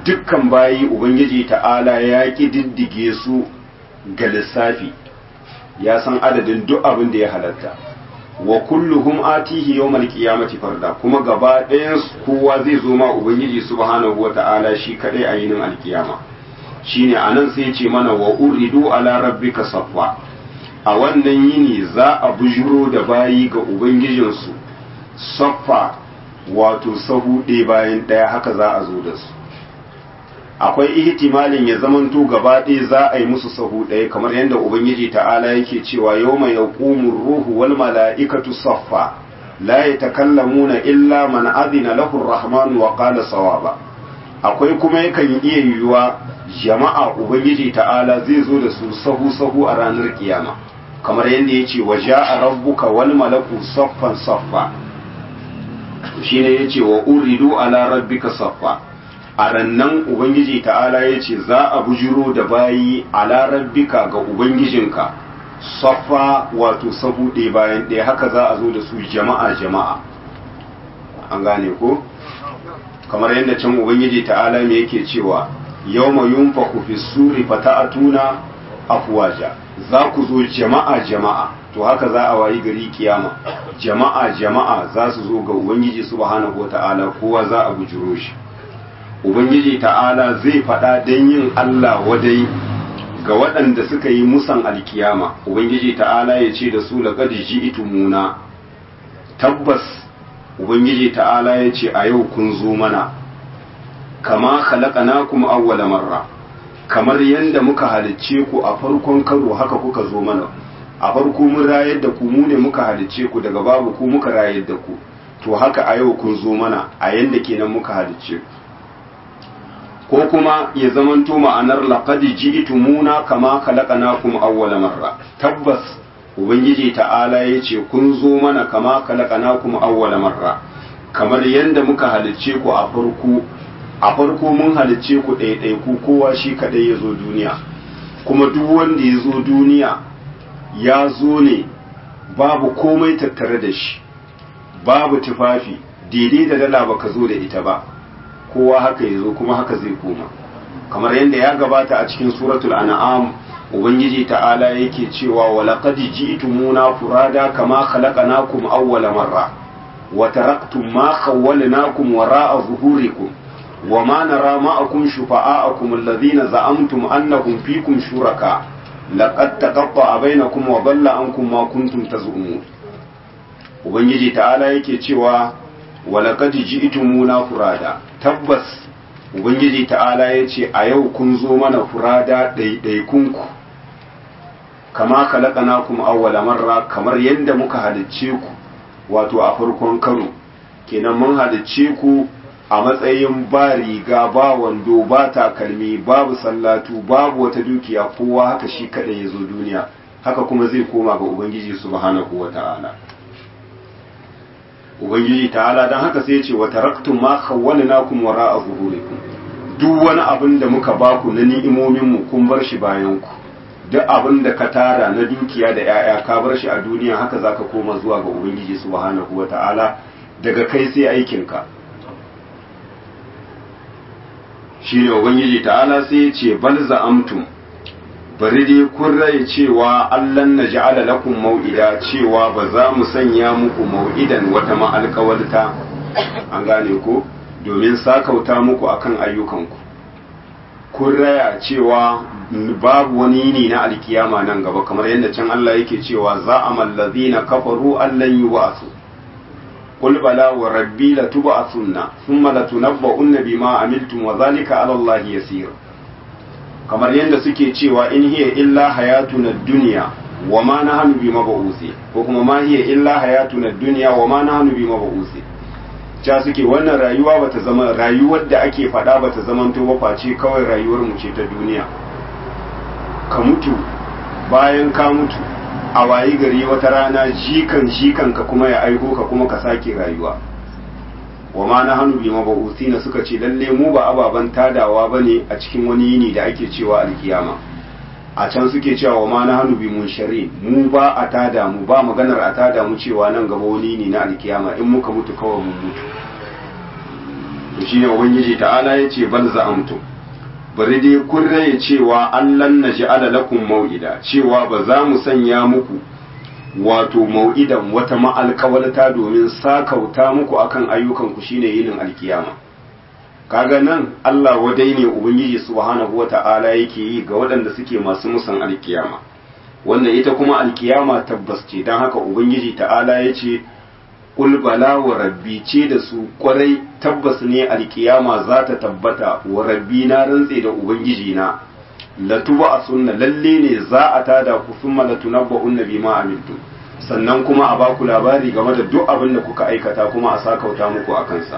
dukkan bayi ubangiji ta'ala ya ƙididdige su ga lissafi ya san adadin duk abin da ya halatta wa kulluhum atihi yawmal qiyamati farda kuma gaba ɗayan kowa zai zo ma ubangiji subhanahu wata'ala shi kadai a yinin alkiyama shine anan sai ce mana wa uridu ala rabbika saffa a wannan yini za a bujuro da bayi ga ubangijinsu saffa wato sahu ɗaya bayan ɗaya haka za a zo da su akwai ihtimalin ya zamanto gaba ɗaya za a yi musu sahu ɗaya kamar yadda ubangiji ta'ala yake cewa yau mai yaqumu ruhu wal mala'ikatu saffa la yatakallamuna illa man adina lahu ar-rahman wa qala sawaba akwai kuma yakan iya yiwuwa jama'a ubangiji ta'ala zai zo da su sahu sahu a ranar kiyama kamar yadda yace wa ja'a rabbuka wal malaku saffan saffa shine yace wa uridu ala rabbika saffa a rannan ubangiji ta'ala ya ce za a bujiro da bayi ala rabbika ga ubangijinka saffa wato sahu ɗaya bayan ɗaya haka za a zo da su jama'a jama'a an gane ko kamar yadda can ubangiji ta'ala me yake cewa yawma yunfaku fi suri fata'atuna afwaja za ku zo jama'a jama'a to haka za a wayi gari kiyama jama'a jama'a za su zo ga ubangiji subhanahu wata'ala kowa za a bujiro shi ubangiji ta'ala zai faɗa don yin Allah wadai ga waɗanda suka yi musan alkiyama ubangiji ta'ala ya ce da su laqad ji'tumuna tabbas ubangiji ta'ala ya ce a yau kun zo mana kama khalaqnakum awwala marra kamar yadda muka halicce ku a farkon karo haka kuka zo mana a farko mun rayar da ku mu ne muka halicce ku daga babu ku muka rayar da ku to haka a yau kun zo mana a yanda kenan muka halicce ku ko kuma ya zamanto ma'anar laqad ji'tumuna kama khalaqnakum awwala marra tabbas ubangiji ta'ala yace kun zo mana kama khalaqnakum awwala marra kamar yanda muka halicce ku a farko a farko mun halicce ku ɗaiɗai ku kowa shi kadai ya zo duniya kuma duk wanda ya zo duniya ya zo ne babu komai tattare da shi babu tufafi daidai da dala baka zo da ita ba kowa haka ya zo kuma haka zai koma kamar yadda ya gabata a cikin suratul an'am ubangiji ta'ala yake cewa wa laqad ji'tumuna furada kama khalaqnakum awwala marra wa taraktum ma khawwalnakum wara'a zuhurikum wa ma nara ma'akum shufa'a'akum alladhina za'amtum annahum fikum shuraka laqad taqatta'a bainakum wa dhalla ankum ma kuntum taz'umun ubangiji ta'ala yake cewa wa laqad ji'tumuna furada tabbas ubangiji ta'ala ya ce a yau kun zo mana furada ɗaiɗaikunku kama kalakana kuma awwala marra kamar yadda muka halicce ku wato a farkon karo kenan mun halicce ku a matsayin ba riga ba wando ba takalmi babu sallatu babu wata dukiya kowa haka shi kaɗai ya zo duniya haka kuma zai koma ga ubangiji subhanahu wa ta'ala ubangiji ta'ala don haka sai ya ce wa taraktum ma khawwalnakum wara'a zuhurikum duk wani abin da muka baku na ni'imomin mu kun bar shi bayan ku duk abin da ka tara na dukiya da yaya ka bar shi a duniya haka zaka koma zuwa ga ubangiji subhanahu wata'ala daga kai sai aikin ka shine ubangiji ta'ala sai ya ce bal za'amtum bari dai kun rai cewa allan na ja'ala lakum mau'ida cewa ba za mu sanya muku mau'idan wata ma'alƙawalta an gane ko domin sakauta muku akan ayyukanku kun raya cewa babu wani yini na alkiyama nan gaba kamar yadda can Allah yake cewa za a mallazina kafaru allan yi wa'asu قل بلى وربي لتبعثن ثم لتنبؤن بما عملتم وذلك على الله يسير kamar yadda suke cewa in hiya illa hayatuna dunya wa ma nahnu bi mab'usi ko kuma ma hiya illa hayatuna dunya wa ma nahnu bi mab'usi ja suke wannan rayuwa bata zama rayuwar da ake faɗa bata zamanto ba face kawai rayuwar mu ce ta duniya ka mutu bayan ka mutu a wayi gari wata rana jikan jikan ka kuma ya aiko ka kuma ka sake rayuwa wa ma na hannu bi mabausi na suka ce lalle mu ba ababen tadawa ba ne a cikin wani yini da ake cewa alkiyama a can suke cewa wa ma na hannu bi mun shari mu ba a tada mu ba maganar a tada mu cewa nan gaba wani yini na alkiyama in muka mutu kawai mun mutu to shine ubangiji ta'ala ya ce bal za'amtum bari dai kun raye cewa allan naj'ala lakum mau'ida cewa ba za mu sanya muku wato mau'idan wata ma'alkawalta domin sakauta muku akan ayyukan ku shine yinin alkiyama kaga nan Allah wadai ne ubangiji subhanahu wata'ala yake yi ga waɗanda suke masu musan alkiyama wannan ita kuma alkiyama tabbas ce don haka ubangiji ta'ala ya ce Kul bala wa rabbi ce da su kwarai tabbas ne alkiyama za ta tabbata wa rabbi na rantse da ubangiji na latuba a sunna lalle ne za a tada ku sun malatu na ba'un nabi ma amintu sannan kuma a baku labari game da duk abin da kuka aikata kuma a sakauta muku a kansa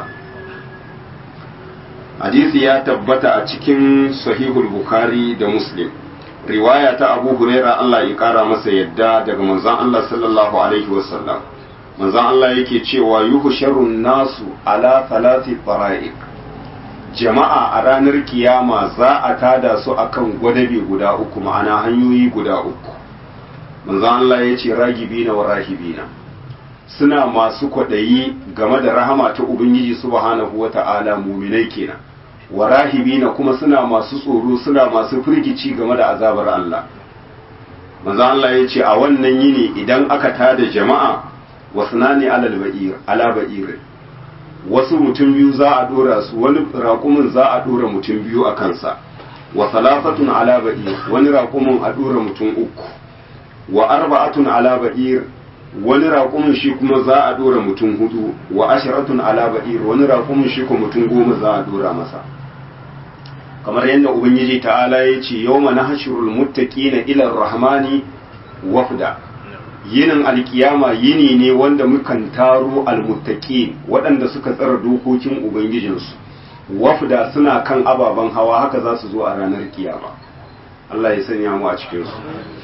hadisi ya tabbata a cikin sahihul bukhari da muslim riwaya ta abu huraira Allah ya kara masa yadda daga manzon Allah sallallahu alaihi wasallam manzon Allah yake cewa yuhsharun nasu ala thalathi fara'iq jama'a a ranar kiyama za a tada su akan gwadabe guda uku ma'ana hanyoyi guda uku manzon Allah ya ce ragibina wa rahibina suna masu kwaɗayi game da rahama ta ubangiji subhanahu wata'ala muminai kenan wa rahibina kuma suna masu tsoro suna masu firgici game da azabar Allah manzo Allah ya ce a wannan yini idan aka tada jama'a wasnani alal ba'ir ala ba'ir wasu mutum biyu za a dora su wani raƙumin za a dora mutum biyu a kansa wa salafatun ala ba'ir wani raƙumin a dora mutum uku wa arba'atun ala ba'ir wani raƙumin shi kuma za a dora mutum hudu wa ashiratun ala ba'ir wani raƙumin shi kuma mutum goma za a dora masa kamar yadda ubangiji ta'ala ya ce yau mana hashirul muttaqina ila rahmani wafda yinin alkiyama yini ne wanda mukan taro almuttaqin waɗanda suka tsara dokokin ubangijinsu wafda suna kan ababen hawa haka za su zo a ranar kiyama Allah ya sanya mu a cikin su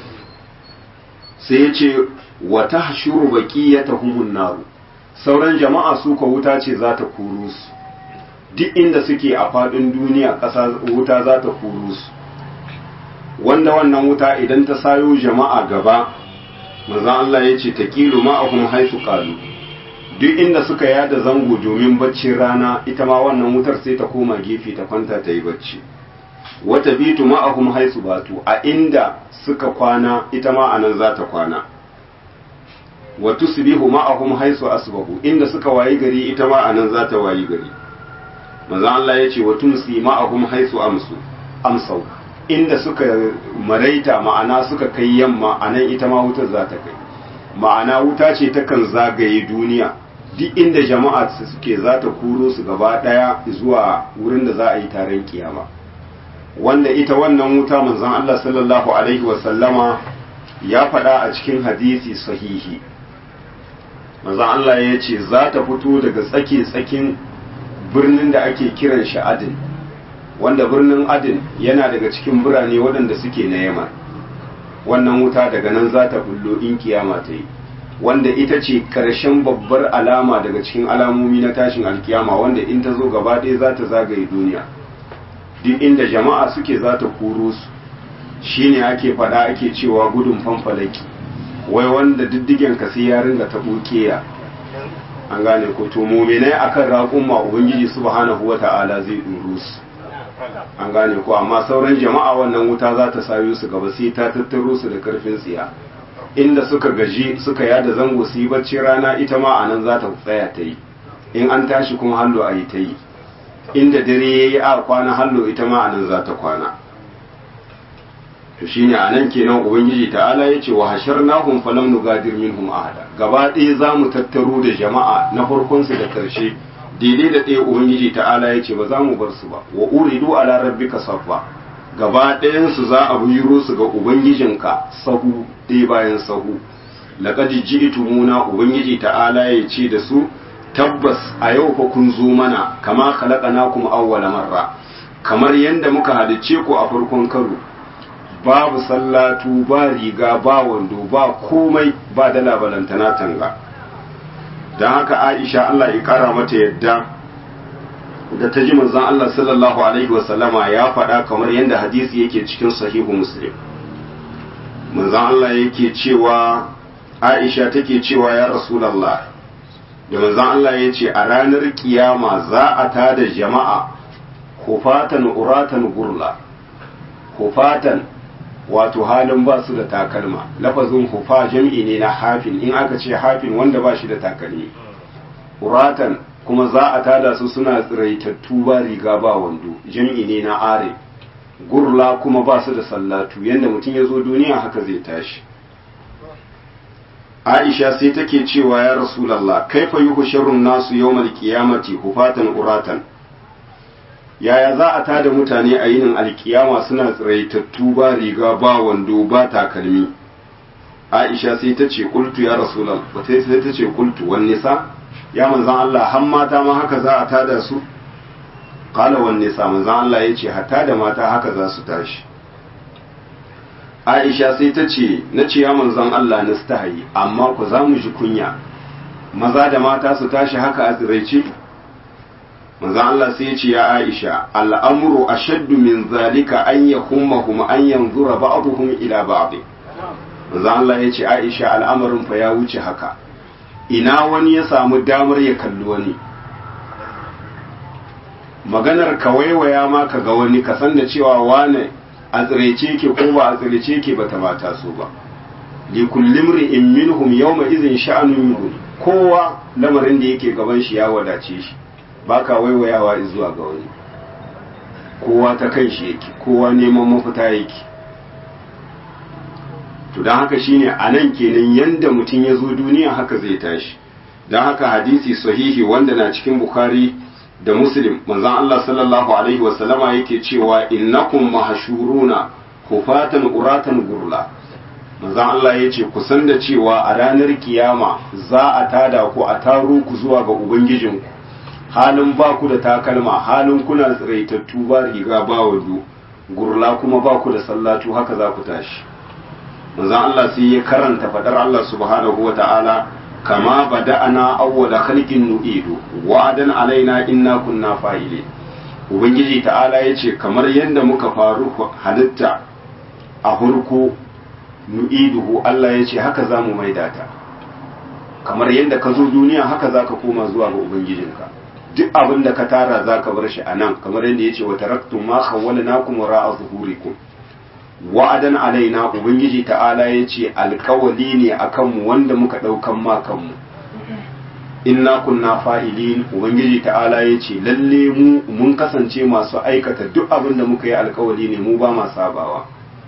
sai ya ce wa tahshuru baqiyatahumun naru sauran jama'a su ka wuta ce za ta kuru su duk inda suke a faɗin duniya ƙasa wuta za ta kuru su wanda wannan wuta idan ta sayo jama'a gaba maza Allah ya ce ta kilu ma'ahum haisu kalu duk inda suka yada zango domin baccin rana ita ma wannan wutar sai ta koma gefe ta kwanta ta yi bacci wata bitu ma'ahum haisu batu a inda suka kwana ita ma anan za ta kwana wa tusbihu ma'ahum haisu asbahu inda suka wayi gari ita ma anan za ta wayi gari manzo Allah ya ce wa tumsi ma'ahum haisu amsu amsau inda suka maraita ma'ana suka kai yamma anan ita ma wutar za ta kai ma'ana wuta ce takan zagaye duniya duk inda jama'a suke za ta kuro su gaba daya zuwa wurin da za a yi taron kiyama wanda ita wannan wuta manzon Allah sallallahu alaihi wa sallama ya faɗa a cikin hadisi sahihi manzon Allah ya ce za ta fito daga tsake tsakin birnin da ake kiran shi adin wanda birnin adin yana daga cikin birane waɗanda suke na yaman wannan wuta daga nan za ta bullo in kiyama ta yi wanda ita ce ƙarshen babbar alama daga cikin alamomi na tashin alkiyama wanda in ta zo gaba ɗaya za ta zagaye duniya duk inda jama'a suke za ta kuro su shine ake faɗa ake cewa gudun fanfalaki wai wanda diddigen ka sai ya ringa ta ya an gane ko to muminai akan raƙumma ubangiji subhanahu wata'ala zai duru su an gane ko amma sauran jama'a wannan wuta za ta sayo su gaba sai ta tattaro su da karfin tsiya inda suka gaji suka yada zango su yi bacci rana ita ma anan za ta tsaya ta yi in an tashi kuma hallo a yi ta yi inda dare ya yi a kwana hallo ita ma anan za ta kwana to shine anan kenan ubangiji ta'ala yace wa hasharnahum falam nugadir minhum ahada gaba ɗaya zamu tattaro da jama'a na farkon su da karshe daidai da ɗaya ubangiji ta'ala yace ba za mu bar su ba wa uridu ala rabbika saffa gaba ɗayan su za a buyuro su ga ubangijinka sahu ɗaya bayan sahu laqad ji'tumuna ubangiji ta'ala yace da su tabbas a yau fa kun zo mana kama khalaqnakum awwala marra kamar yanda muka halicce ku a farkon karo babu sallatu ba riga ba wando ba komai ba dala balantana tanga don haka aisha Allah ya kara mata yadda da ta ji manzon Allah sallallahu alaihi wasallama ya faɗa kamar yadda hadisi yake cikin sahihu muslim manzon Allah yake cewa aisha take cewa ya rasulallah da manzon Allah ya ce a ranar kiyama za a tada jama'a hufatan uratan gurla hufatan wato halin ba su da takalma lafazin hufa jam'i ne na hafin in aka ce hafin wanda ba shi da takalmi uratan kuma za a tada su suna tsiraitattu ba riga ba wando jam'i ne na are gurla kuma ba su da sallatu yadda mutum ya zo duniya haka zai tashi aisha sai take cewa ya rasulallah kaifa yuhu sharrun nasu yawmal qiyamati hufatan uratan yaya za a tada mutane a yinin alkiyama suna tsiraitattu ba riga ba wando ba takalmi aisha sai ta ce kultu ya rasulallah sai ta ce kultu wan nisa ya manzan Allah har mata ma haka za a tada su qala wan nisa manzan Allah yace hatta da mata haka za su tashi Aisha sai ta ce na ce ya manzan Allah nastahi amma ku za mu ji kunya maza da mata su tashi haka a tsiraice manzan Allah sai ya ce ya Aisha al'amru ashaddu min zalika an yahummahum an yanzura ba'dhum ila ba'd manzan Allah ya ce Aisha al'amarin fa ya wuce haka ina wani ya samu damar ya kalli wani maganar ka waiwaya ma ka ga wani ka san da cewa wane a tsirece ke ko ba a tsirece ke ba ta mata so ba li kulli in minhum yawma idhin sha'anun yughni kowa lamarin da yake gaban shi ya wadace shi baka waiwayawa zuwa ga wani kowa ta kan shi yake kowa neman mafita yake to don haka shine a nan kenan yanda mutum ya zo duniya haka zai tashi don haka hadisi sahihi wanda na cikin bukhari da muslim manzon Allah sallallahu alaihi wasallama yake cewa innakum mahshuruna hufatan uratan gurla manzon Allah ya ce ku san da cewa a ranar kiyama za a tada ku a taro ku zuwa ga ubangijinku halin ba ku da takalma halin kuna tsiraitattu ba riga ba wando gurla kuma ba ku da sallatu haka za ku tashi manzon Allah sai ya karanta fadar Allah subhanahu wa ta'ala kama bada'ana awwala khalqin nu'idu wa'adan alaina inna kunna fa'ile ubangiji ta'ala yace kamar yadda muka faru halitta a hurku nu'iduhu Allah yace haka zamu maida ta kamar yadda ka zo duniya haka zaka koma zuwa ga ubangijinka duk abin da ka tara zaka bar shi anan kamar yadda yace wa taraktum ma khawwalnakum ra'a zuhurikum wa'adan alaina ubangiji ta'ala ya ce alkawali ne a kanmu wanda muka ɗaukan ma kanmu inna kunna fa'ilin ubangiji ta'ala ya ce lalle mu mun kasance masu aikata duk abin da muka yi alkawali ne mu ba ma sabawa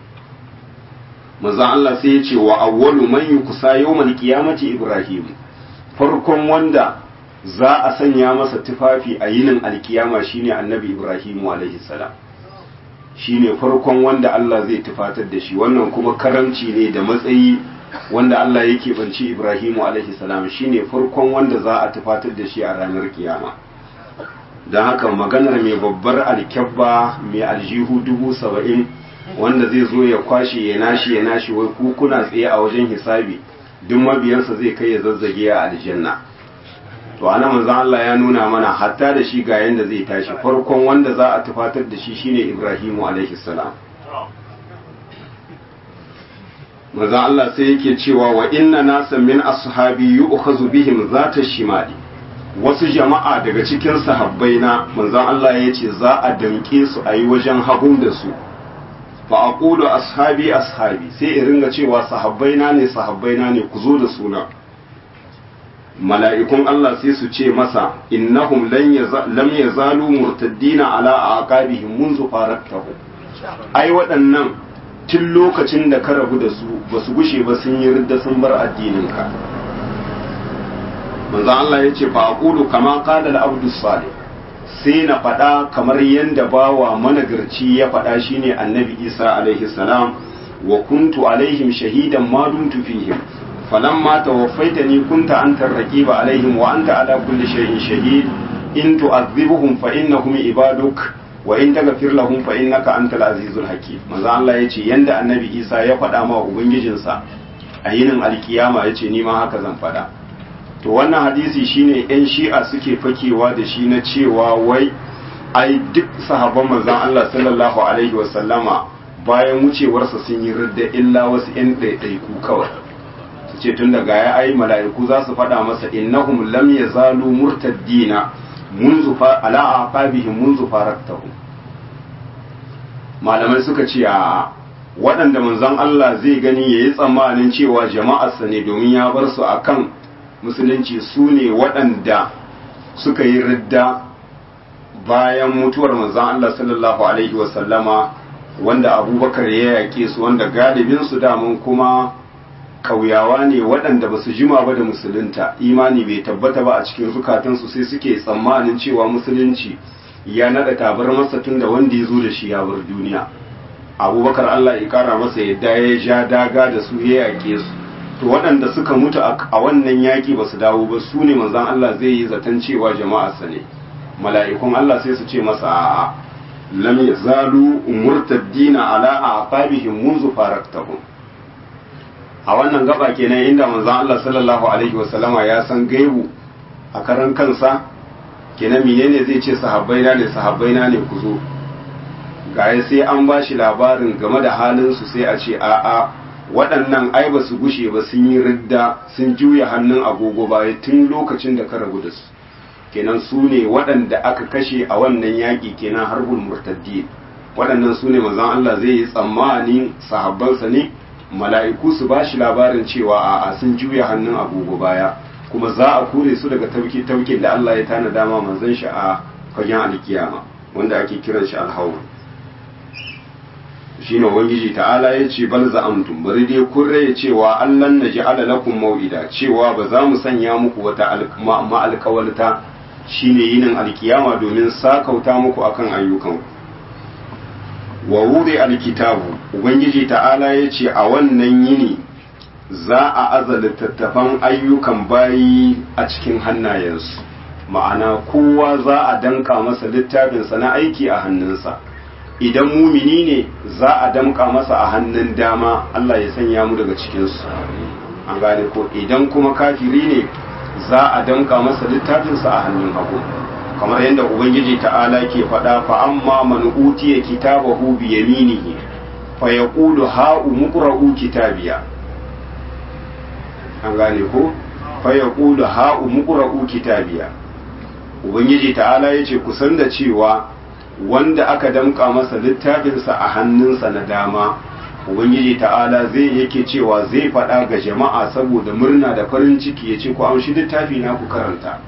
maza Allah sai ya ce wa awwalu man yukusa yawmal qiyamati ibrahim farkon wanda za a sanya masa tufafi a yinin alkiyama shine annabi ibrahim alaihi salam shine farkon wanda Allah zai tufatar da shi wannan kuma karamci ne da matsayi wanda Allah yake banci Ibrahimu alaihi salam shine farkon wanda za a tufatar da shi a ranar kiyama don haka maganar mai babbar alkyabba mai aljihu dubu saba'in wanda zai zo ya kwashe ya nashi ya nashi wai ku kuna tsaye a wajen hisabi duk mabiyansa zai kai ya zazzage a aljanna to ana manzon Allah ya nuna mana hatta da shi ga yanda zai tashi farkon wanda za a tufatar da shi shine Ibrahimu alaihi salam manzon Allah sai yake cewa wa inna nasan min ashabi yu'khazu bihim zata shimali wasu jama'a daga cikin sahabbai na manzon Allah ya ce za a damke su a yi wajen hagun da su fa aqulu ashabi ashabi sai in ringa cewa sahabbai na ne sahabbai na ne ku zo da suna mala'ikun Allah sai su ce masa innahum lam yazalu murtaddina ala aqabihim munzu faraktahu ai waɗannan tun lokacin da ka rabu da su ba su gushe ba sun yi ridda sun bar addininka manzo Allah ya ce fa aqulu kama qala al-abdu salih sai na faɗa kamar yadda bawa managarci ya faɗa shine annabi Isa alaihi salam wa kuntu alaihim shahidan ma dumtu fihim فلما توفيتني كنت أنت الرقيب عليهم وأنت على كل شيء شهيد إن تعذبهم فإنهم عبادك وإن تغفر لهم فإنك أنت العزيز الحكيم ماذا الله يجي يند النبي إيسا يفعل ما أبنجنسا أيين القيامة يجي نيما هكذا فدا to wannan hadisi shine yan shi'a suke fakewa da shi na cewa wai ai duk sahabban manzon Allah sallallahu alaihi wasallama bayan wucewarsa sun yi ridda illa wasu yan ɗaiɗaiku kawai ce tun daga ya ai mala'iku za su faɗa masa innahum lam yazalu murtaddina munzu fa ala aqabihim munzu faraktahum malamai suka ce a waɗanda manzon Allah zai gani yayi tsammanin cewa jama'arsa ne domin ya bar su akan musulunci su ne waɗanda suka yi ridda bayan mutuwar manzon Allah sallallahu alaihi wasallama wanda abubakar ya yaƙe su wanda galibin su damun kuma kauyawa ne waɗanda ba su jima ba da musulunta imani bai tabbata ba a cikin zukatansu sai suke tsammanin cewa musulunci ya naɗa tabar masa tun da wanda ya zo da shi ya bar duniya abubakar allah ya kara masa yadda ya ja daga da su ya yaƙe su to waɗanda suka mutu a wannan yaƙi ba su dawo ba su ne manzan allah zai yi zaton cewa jama'arsa ne mala'ikun allah sai su ce masa a'a lam yazalu murtaddina ala aqabihim munzu faraktahum a wannan gaba kenan inda manzon Allah sallallahu alaihi wasallama ya san gaibu a karan kansa kenan menene zai ce sahabbai na ne sahabbai na ne ku zo gaya sai an ba shi labarin game da halin su sai a ce a'a waɗannan ai ba su gushe ba sun yi ridda sun juya hannun agogo baya tun lokacin da ka rabu da su kenan su ne waɗanda aka kashe a wannan yaƙi kenan harbul murtaddi waɗannan su ne manzon Allah zai yi tsammanin sahabbansa ne mala'iku su ba shi labarin cewa a sun juya hannun agogo baya kuma za a kore su daga tauki taukin da Allah ya tana dama manzon shi a fagen alkiyama wanda ake kiran shi alhawar shine ubangiji ta'ala ya ce bal za'amtum bari dai kun raye cewa Allah na ja'ala lakum mau'ida cewa ba za mu sanya muku wata ma'alƙawalta shine yinin alkiyama domin sakauta muku akan ayyukanku wa wuri alkitabu ubangiji ta'ala ya ce a wannan yini za a aza littattafan ayyukan bayi a cikin hannayensu ma'ana kowa za a danka masa littafinsa na aiki a hannunsa idan mumini ne za a damka masa a hannun dama Allah ya sanya mu daga cikinsu an gane ko idan kuma kafiri ne za a damka masa littafinsa a hannun hagu kamar yadda ubangiji ta'ala ke faɗa fa amma man utiya kitabahu bi yaminihi fa yaqulu ha'u muqra'u kitabiya an gane ko fa yaqulu ha'u muqra'u kitabiya ubangiji ta'ala yace kusan da cewa wanda aka damka masa littafinsa a hannunsa na dama ubangiji ta'ala zai yake cewa zai faɗa ga jama'a saboda murna da farin ciki ya ce ku amshi littafi na ku karanta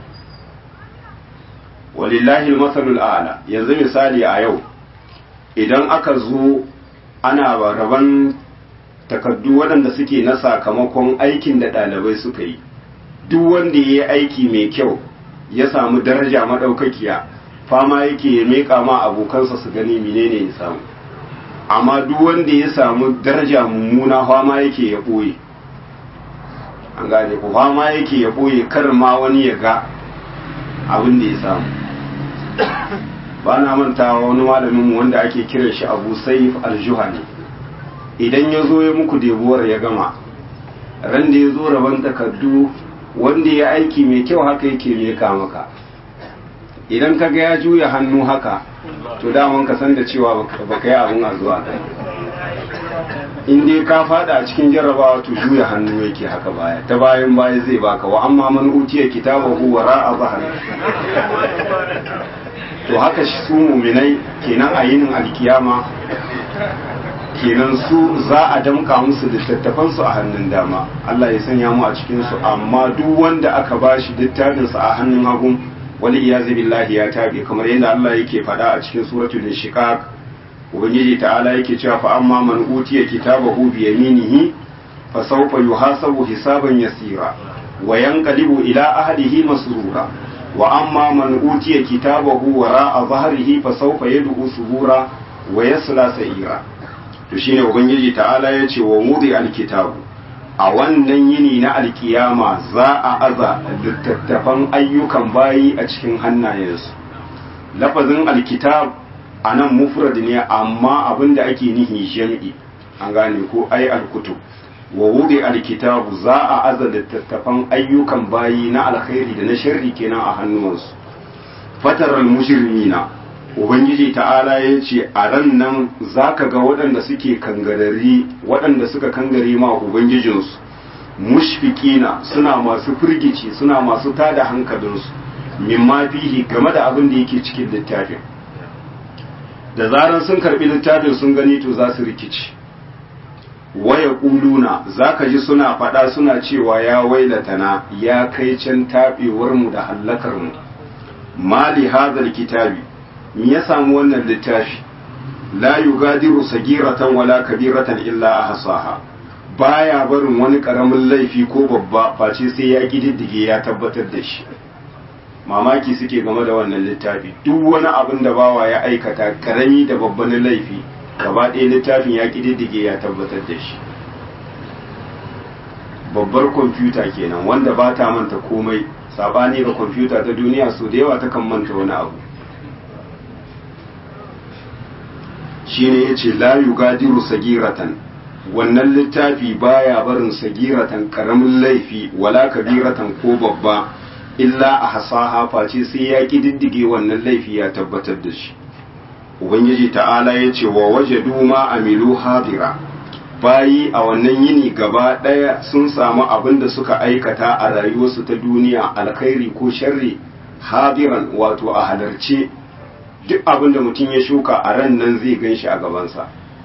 walillahi masalul a'la yanzu misali a yau idan aka zo ana raban takaddu waɗanda suke na sakamakon aikin da ɗalibai suka yi duk wanda ya yi aiki mai kyau ya samu daraja maɗaukakiya fama yake ya meƙa ma abokansa su gani menene ya samu amma duk wanda ya samu daraja mummuna fama yake ya ɓoye an gane ku fama yake ya ɓoye kar ma wani ya ga abin da ya samu ba na mantawa wani malamin wanda ake kiran shi abu saif aljuhani idan ya zo ya muku debuwar ya gama ran da ya zo rabon takardu wanda ya aiki mai kyau haka yake meka maka idan ka ga ya juya hannu haka to daman ka san da cewa baka yi abin a zuwa kai in dai ka fada a cikin jarrabawa to juya hannu yake haka baya ta bayan baya zai baka wa amma man utiya kitabahu wara a zahar to haka su muminai kenan a yinin alkiyama kenan su za a damka musu littattafansu a hannun dama Allah ya sanya mu a cikinsu amma duk wanda aka bashi littafinsa a hannun hagun wani iyazu billahi ya tabe kamar yadda Allah yake faɗa a cikin suratul inshiqaq ubangiji ta'ala yake cewa fa amma man utiya kitabahu bi yaminihi fa sawfa yuhasabu hisaban yasira wa yanqalibu ila ahlihi masrura wa amma man utiya kitabahu wara'a dhahrihi fa sawfa yad'u subura wa yasla sa'ira to shine ubangiji ta'ala yace wa wudi alkitabu a wannan yini na alkiyama za a aza littattafan ayyukan bayi a cikin hannayensu lafazin alkitab a nan mufrad ne amma abinda ake nihi jam'i an gane ko ai alkutub wa wudi alkitabu za a aza littattafan ayyukan bayi na alkhairi da na sharri kenan a hannuwansu fataral mujrimina ubangiji ta'ala ya ce a ran nan za ka ga waɗanda suke kangarari waɗanda suka kangare ma ubangijinsu mushfikina suna masu firgici suna masu tada hankalinsu mimma fihi game da abin da yake cikin littafin da zaran sun karbi littafin sun gani to za su rikici waya kuluna za ka ji suna faɗa suna cewa ya wailatana ya kai can taɓewarmu da hallakarmu mali hadal kitabi me ya samu wannan littafi la yugadiru sagiratan wala kabiratan illa ahsaha baya barin wani karamin laifi ko babba face sai ya kididdige ya tabbatar da shi mamaki suke game da wannan littafi duk wani abin da bawa ya aikata karami da babban laifi gaba ɗaya littafin ya kididdige ya tabbatar da shi babbar kwamfuta kenan wanda ba ta manta komai sabani ga kwamfuta ta duniya so da yawa takan manta wani abu shine yace la yugadiru sagiratan wannan littafi baya barin sagiratan karamin laifi wala kabiratan ko babba illa a hasaha face sai ya kididdige wannan laifi ya tabbatar da shi ubangiji ta'ala ya ce wa waje duma amilu hadira bayi a wannan yini gaba ɗaya sun samu abin da suka aikata a rayuwarsu ta duniya alkhairi ko sharri hadiran wato a halarce duk abin da mutum ya shuka a ran nan zai gan shi a gabansa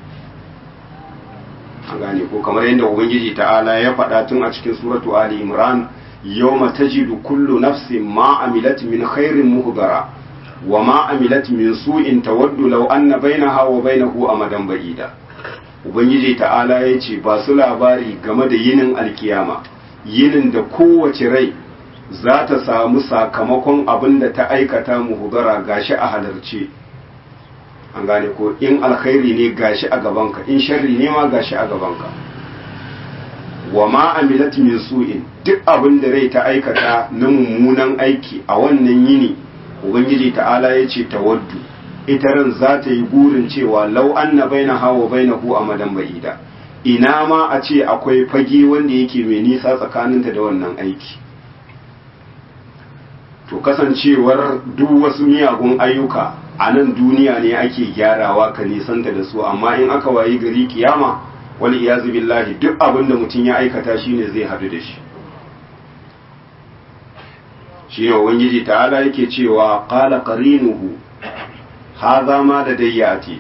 an gane ko kamar yadda ubangiji ta'ala ya faɗa tun a cikin suratu ali imran yawma tajidu kullu nafsin ma amilat min khairin muhdara wa ma amilat min su'in tawaddu law anna bainaha wa bainahu amadan ba'ida ubangiji ta'ala ya ce ba su labari game da yinin alkiyama yinin da kowace rai za ta samu sakamakon abin da ta aikata muhudara gashi a halarce an gane ko in alkhairi ne gashi a gabanka in sharri ne ma gashi a gabanka wa ma amilat min su'in duk abin da rai ta aikata na mummunan aiki a wannan yini ubangiji ta'ala ya ce tawaddu ita ran za ta yi burin cewa lau anna baina hawa baina hu amadan ba'ida ina ma a ce akwai fage wanda yake mai nisa tsakaninta da wannan aiki to kasancewar duk wasu miyagun ayyuka a nan duniya ne ake gyarawa ka nisanta da su amma in aka wayi gari kiyama wani iyazu billahi duk abin da mutum ya aikata shine zai hadu da shi shi ne ubangiji ta'ala yake cewa qala qarinuhu hadha ma da dayyati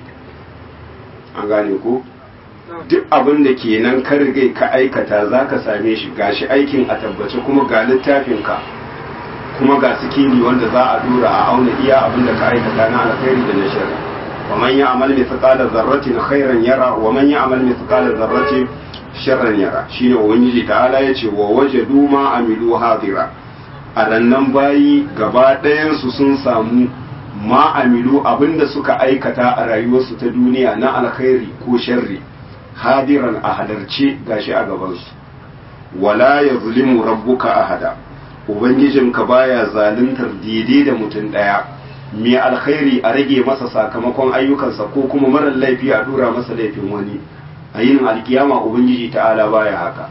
an gane ko duk abin da kenan ka rigai ka aikata zaka same shi gashi aikin a tabbace kuma ga littafin ka kuma ga sikini wanda za a dora a auna iya abin da ka aikata na alkhairi da na sharri wa man ya'mal mithqala dharratin khairan yara wa man ya'mal mithqala dharratin sharran yara shine ubangiji ta'ala yace wa wajadu ma amilu hadira a rannan bayi gaba ɗayan su sun samu ma amilu abinda suka aikata a rayuwarsu ta duniya na alkhairi ko sharri hadiran a halarce gashi a gabansu wala yazlimu rabbuka ahada Ubangijinka baya zaluntar daidai da mutum ɗaya, mai alkhairi a rage masa sakamakon ayyukansa ko kuma marar laifi a dura masa laifin wani, a yin alkiyama Ubangiji ta'ala baya haka.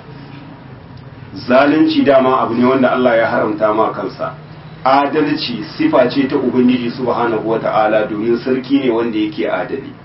Zalunci dama abu ne wanda Allah ya haramta ma kansa, adalci sifa ce ta Ubangiji subhanahu wa ta'ala domin sarki ne wanda yake adali.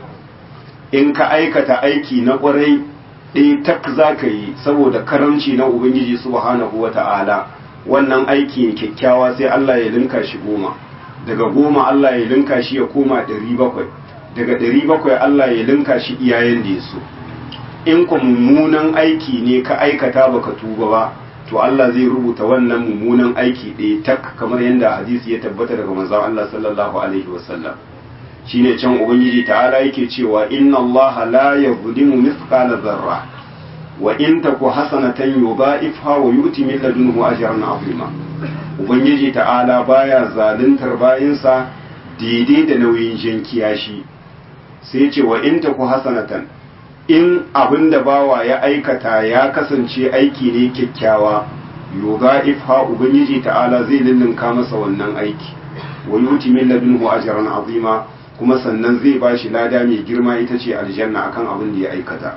In ka aikata aiki na ƙwarai ɗaya tak za ka yi saboda karamci na Ubangiji subhanahu wa ta'ala. wannan aiki kyakkyawa sai Allah ya linka shi goma daga goma Allah ya linka shi ya koma ɗari bakwai daga ɗari bakwai Allah ya linka shi iyayen da ya so in ku mummunan aiki ne ka aikata baka tuba ba to Allah zai rubuta wannan mummunan aiki ɗaya tak kamar yadda hadisi ya tabbata daga manzon Allah sallallahu alaihi wasallam shine can ubangiji ta'ala yake cewa inna Allah la yuzlimu mithqala dharra wa in taku hasanatan yudha'ifha wa yu'ti min ladunhu ajran 'azima ubangiji ta'ala baya zaluntar bayinsa daidai da nauyin jinkiya shi sai ce wa in taku hasanatan in abinda bawa ya aikata ya kasance aiki ne kyakkyawa yudha'ifha ubangiji ta'ala zai lullunka masa wannan aiki wa yu'ti min ladunhu ajran 'azima kuma sannan zai bashi lada mai girma ita ce aljanna akan abin da ya aikata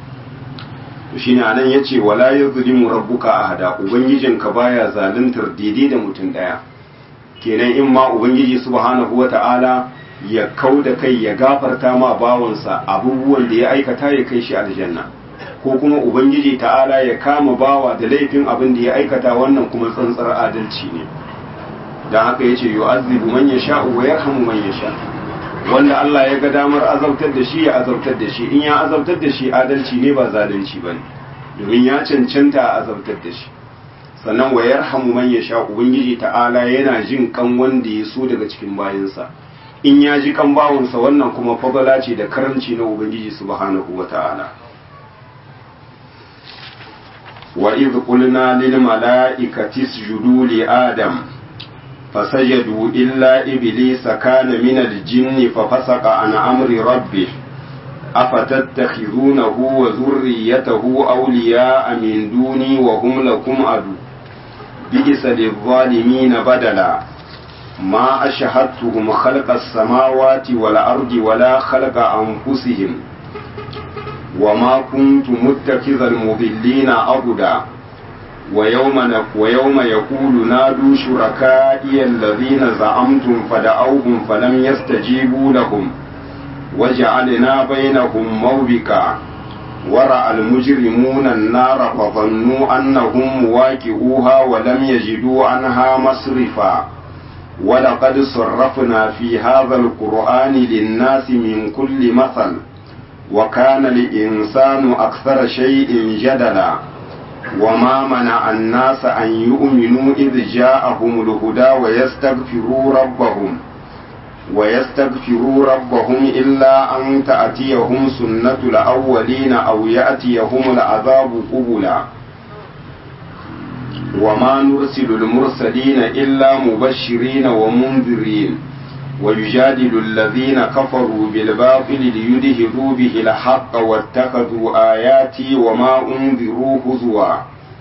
shine anan yace wala yuzlimu rabbuka ahada ubangijinka baya zaluntar daidai da mutum daya kenan in ma ubangiji subhanahu wata'ala ya kau da kai ya gafarta ma bawansa abubuwan da ya aikata ya kai shi aljanna ko kuma ubangiji ta'ala ya kama bawa da laifin abin da ya aikata wannan kuma tsantsar adalci ne don haka ya ce yu'azzibu man yasha wa yarhamu man yasha wanda Allah ya ga damar azabtar da shi ya azabtar da shi in ya azabtar da shi adalci ne ba zalunci bane domin ya cancanta a azabtar da shi sannan wa yarhamu man yasha ubangiji ta'ala yana jin kan wanda ya so daga cikin bayansa in ya ji kan bawansa wannan kuma fadala ce da karamci na ubangiji subhanahu wata'ala wa idh qulna lil mala'ikati isjudu li adam fasajadu illa iblisa kana min al jinni fa fasaqa an amri rabbih afatattakhidunahu wa dhurriyyatahu awliya'a min duni wa hum lakum adu بئس للظالمين بدلا ما أشهدتهم خلق السماوات والأرض ولا خلق أنفسهم وما كنت متخذ المضلين أبدا ويوم, ويوم يقول نادوا شركائي الذين زعمتم فدعوهم فلم يستجيبوا لهم وجعلنا بينهم موبكا ورأى المجرمون النار فظنوا أنهم مواكئوها ولم يجدوا عنها مصرفا ولقد صرفنا في هذا القرآن للناس من كل مثل وكان الإنسان أكثر شيء جدلا وما منع الناس أن يؤمنوا إذ جاءهم الهدى ويستغفروا ربهم ويستغفروا ربهم إلا أن تأتيهم سنة الأولين أو يأتيهم العذاب قبلا وما نرسل المرسلين إلا مبشرين ومنذرين ويجادل الذين كفروا بالباطل ليدهدوا به الحق واتخذوا آياتي وما أنذروا هزوا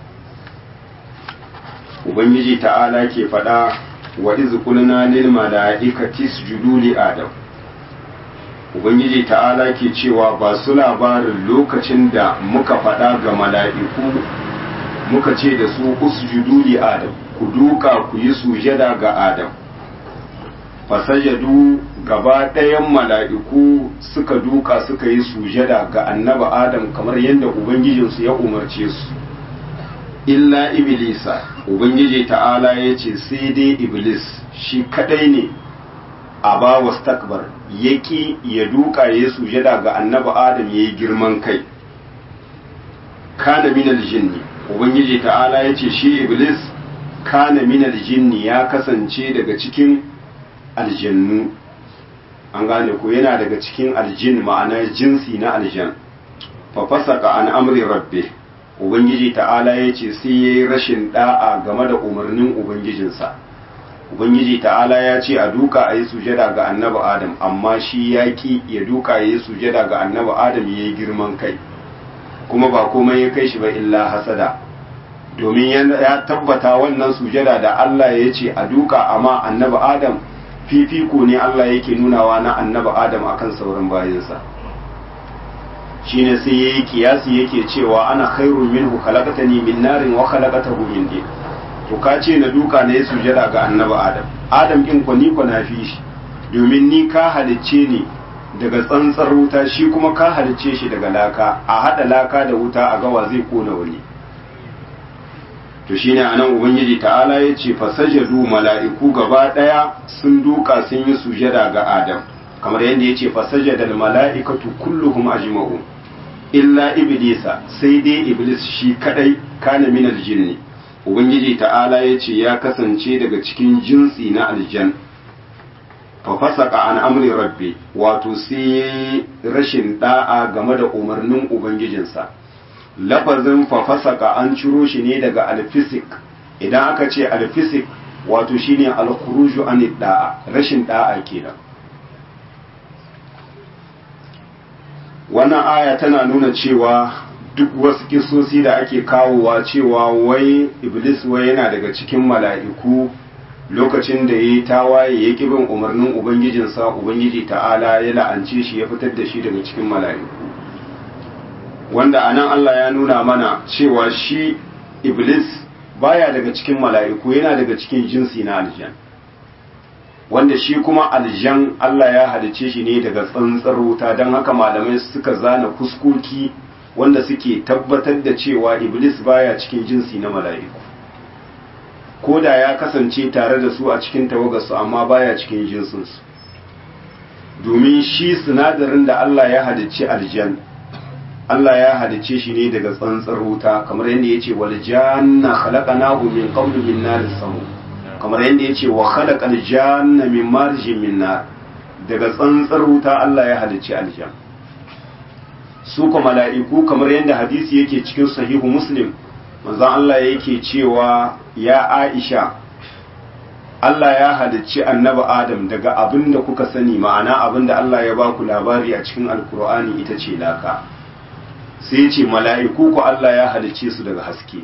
Ubangiji ta'ala ke faɗa wa iz qulna lil mala'ikati isjudu li adam ubangiji ta'ala ke cewa ba su labarin lokacin da muka faɗa ga mala'iku muka ce da su usjudu li adam ku duka ku yi sujada ga adam fasajadu gaba ɗayan mala'iku suka duka suka yi sujada ga annaba adam kamar yadda ubangijinsu ya umarce su illa iblisa ubangiji ta'ala ya ce sai dai iblis shi kadai ne a ba wa stakbar ya ki ya duka ya sujada ga annaba adam ya yi girman kai kana minal jinni ubangiji ta'ala ya ce shi iblis kana minal jinni ya kasance daga cikin aljannu an gane ko yana daga cikin aljin ma'ana jinsi na aljan fa fasaka an amri rabbi ubangiji ta'ala ya ce sai ya yi rashin da'a game da umarnin ubangijinsa ubangiji ta'ala ya ce a duka a yi sujada ga annabi adam amma shi ya ki ya duka ya yi sujada ga annabi adam ya yi girman kai kuma ba komai ya kai shi ba illa hasada domin ya tabbata wannan sujada da Allah ya ce a duka amma annabi adam fifiko ne Allah yake nunawa na annabi adam akan sauran bayansa shine sai yayi kiyasi yake cewa ana khairun minhu khalaqatani min narin wa khalaqatahu min din to ka ce na duka na yi sujada ga annabi adam adam din ko ni ko na fi shi domin ni ka halicce ni daga tsantsar wuta shi kuma ka halicce shi daga laka a hada laka da wuta a gawa zai kona wani to shine anan ubangiji ta'ala ya ce fasajadu mala'iku gaba daya sun duka sun yi sujada ga adam kamar yadda ya ce fasajadal mala'ikatu kulluhum ajma'un illa iblisa sai dai iblis shi kadai kana min aljinni ubangiji ta'ala ya ce ya kasance daga cikin jinsi na aljan fa fasaka an amri rabbi wato sai rashin da'a game da umarnin ubangijinsa lafazin fa fasaka an ciro shi ne daga alfisik idan aka ce alfisik wato shine alkhuruju an da'a rashin da'a kenan wannan aya tana nuna cewa duk wasu kisosi da ake kawowa cewa wai iblis wai yana daga cikin mala'iku lokacin da ya yi tawaye ya bin umarnin ubangijinsa ubangiji ta'ala ya la'ance shi ya fitar da shi daga cikin mala'iku wanda anan Allah ya nuna mana cewa shi iblis baya daga cikin mala'iku yana daga cikin jinsi na aljan wanda shi kuma aljan Allah ya halice shi ne daga tsantsar wuta don haka malamai suka zana fuskoki wanda suke tabbatar da cewa iblis baya cikin jinsi na mala'iku ko da ya kasance tare da su a cikin tawagarsu amma baya cikin jinsinsu domin shi sinadarin da Allah ya halicci aljan Allah ya halicce shi ne daga tsantsar wuta kamar yadda yace wal janna khalaqnahu min qablu min naris samu kamar yadda yace wa khalaqal janna min marjin min nar daga tsantsar wuta Allah ya halicci aljan su ko mala'iku kamar yadda hadisi yake cikin sahihu muslim manzon Allah yake cewa ya Aisha Allah ya halicci annabi Adam daga abin da kuka sani ma'ana abin da Allah ya baku labari a cikin alkur'ani ita ce laka sai ce mala'iku ku Allah ya halicce su daga haske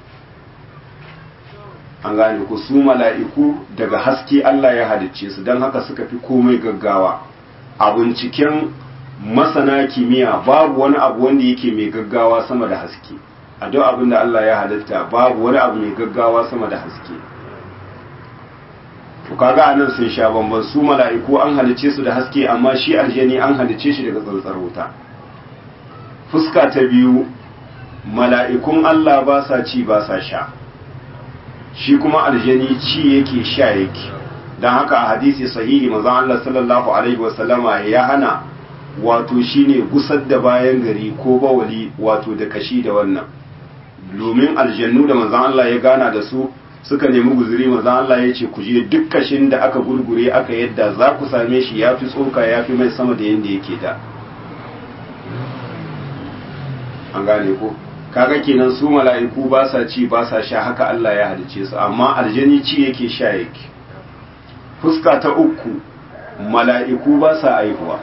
an gane ku su mala'iku daga haske Allah ya halicce su don haka suka fi komai gaggawa a binciken masana kimiyya babu wani abu wanda yake mai gaggawa sama da haske a duk abin da Allah ya halitta babu wani abu mai gaggawa sama da haske to kaga anan sun sha bamban su mala'iku an halice su da haske amma shi aljani an halice shi daga tsantsar wuta fuska ta biyu mala'ikun Allah ba sa ci ba sa sha shi kuma aljani ci yake sha yake don haka a hadisi sahihi manzon Allah sallallahu alaihi wasallama ya hana wato shine gusar da bayan gari ko bawali wato da kashi da wannan domin aljannu da manzon Allah ya gana da su suka nemi guzuri manzon Allah ya ce ku je duk kashin da aka gurgure aka yadda za ku same shi ya fi tsoka ya fi mai sama da yadda yake da an gane ko kaga kenan su mala'iku ba sa ci ba sa sha haka Allah ya halice su amma aljani ci yake sha yake fuska ta uku mala'iku ba sa aihuwa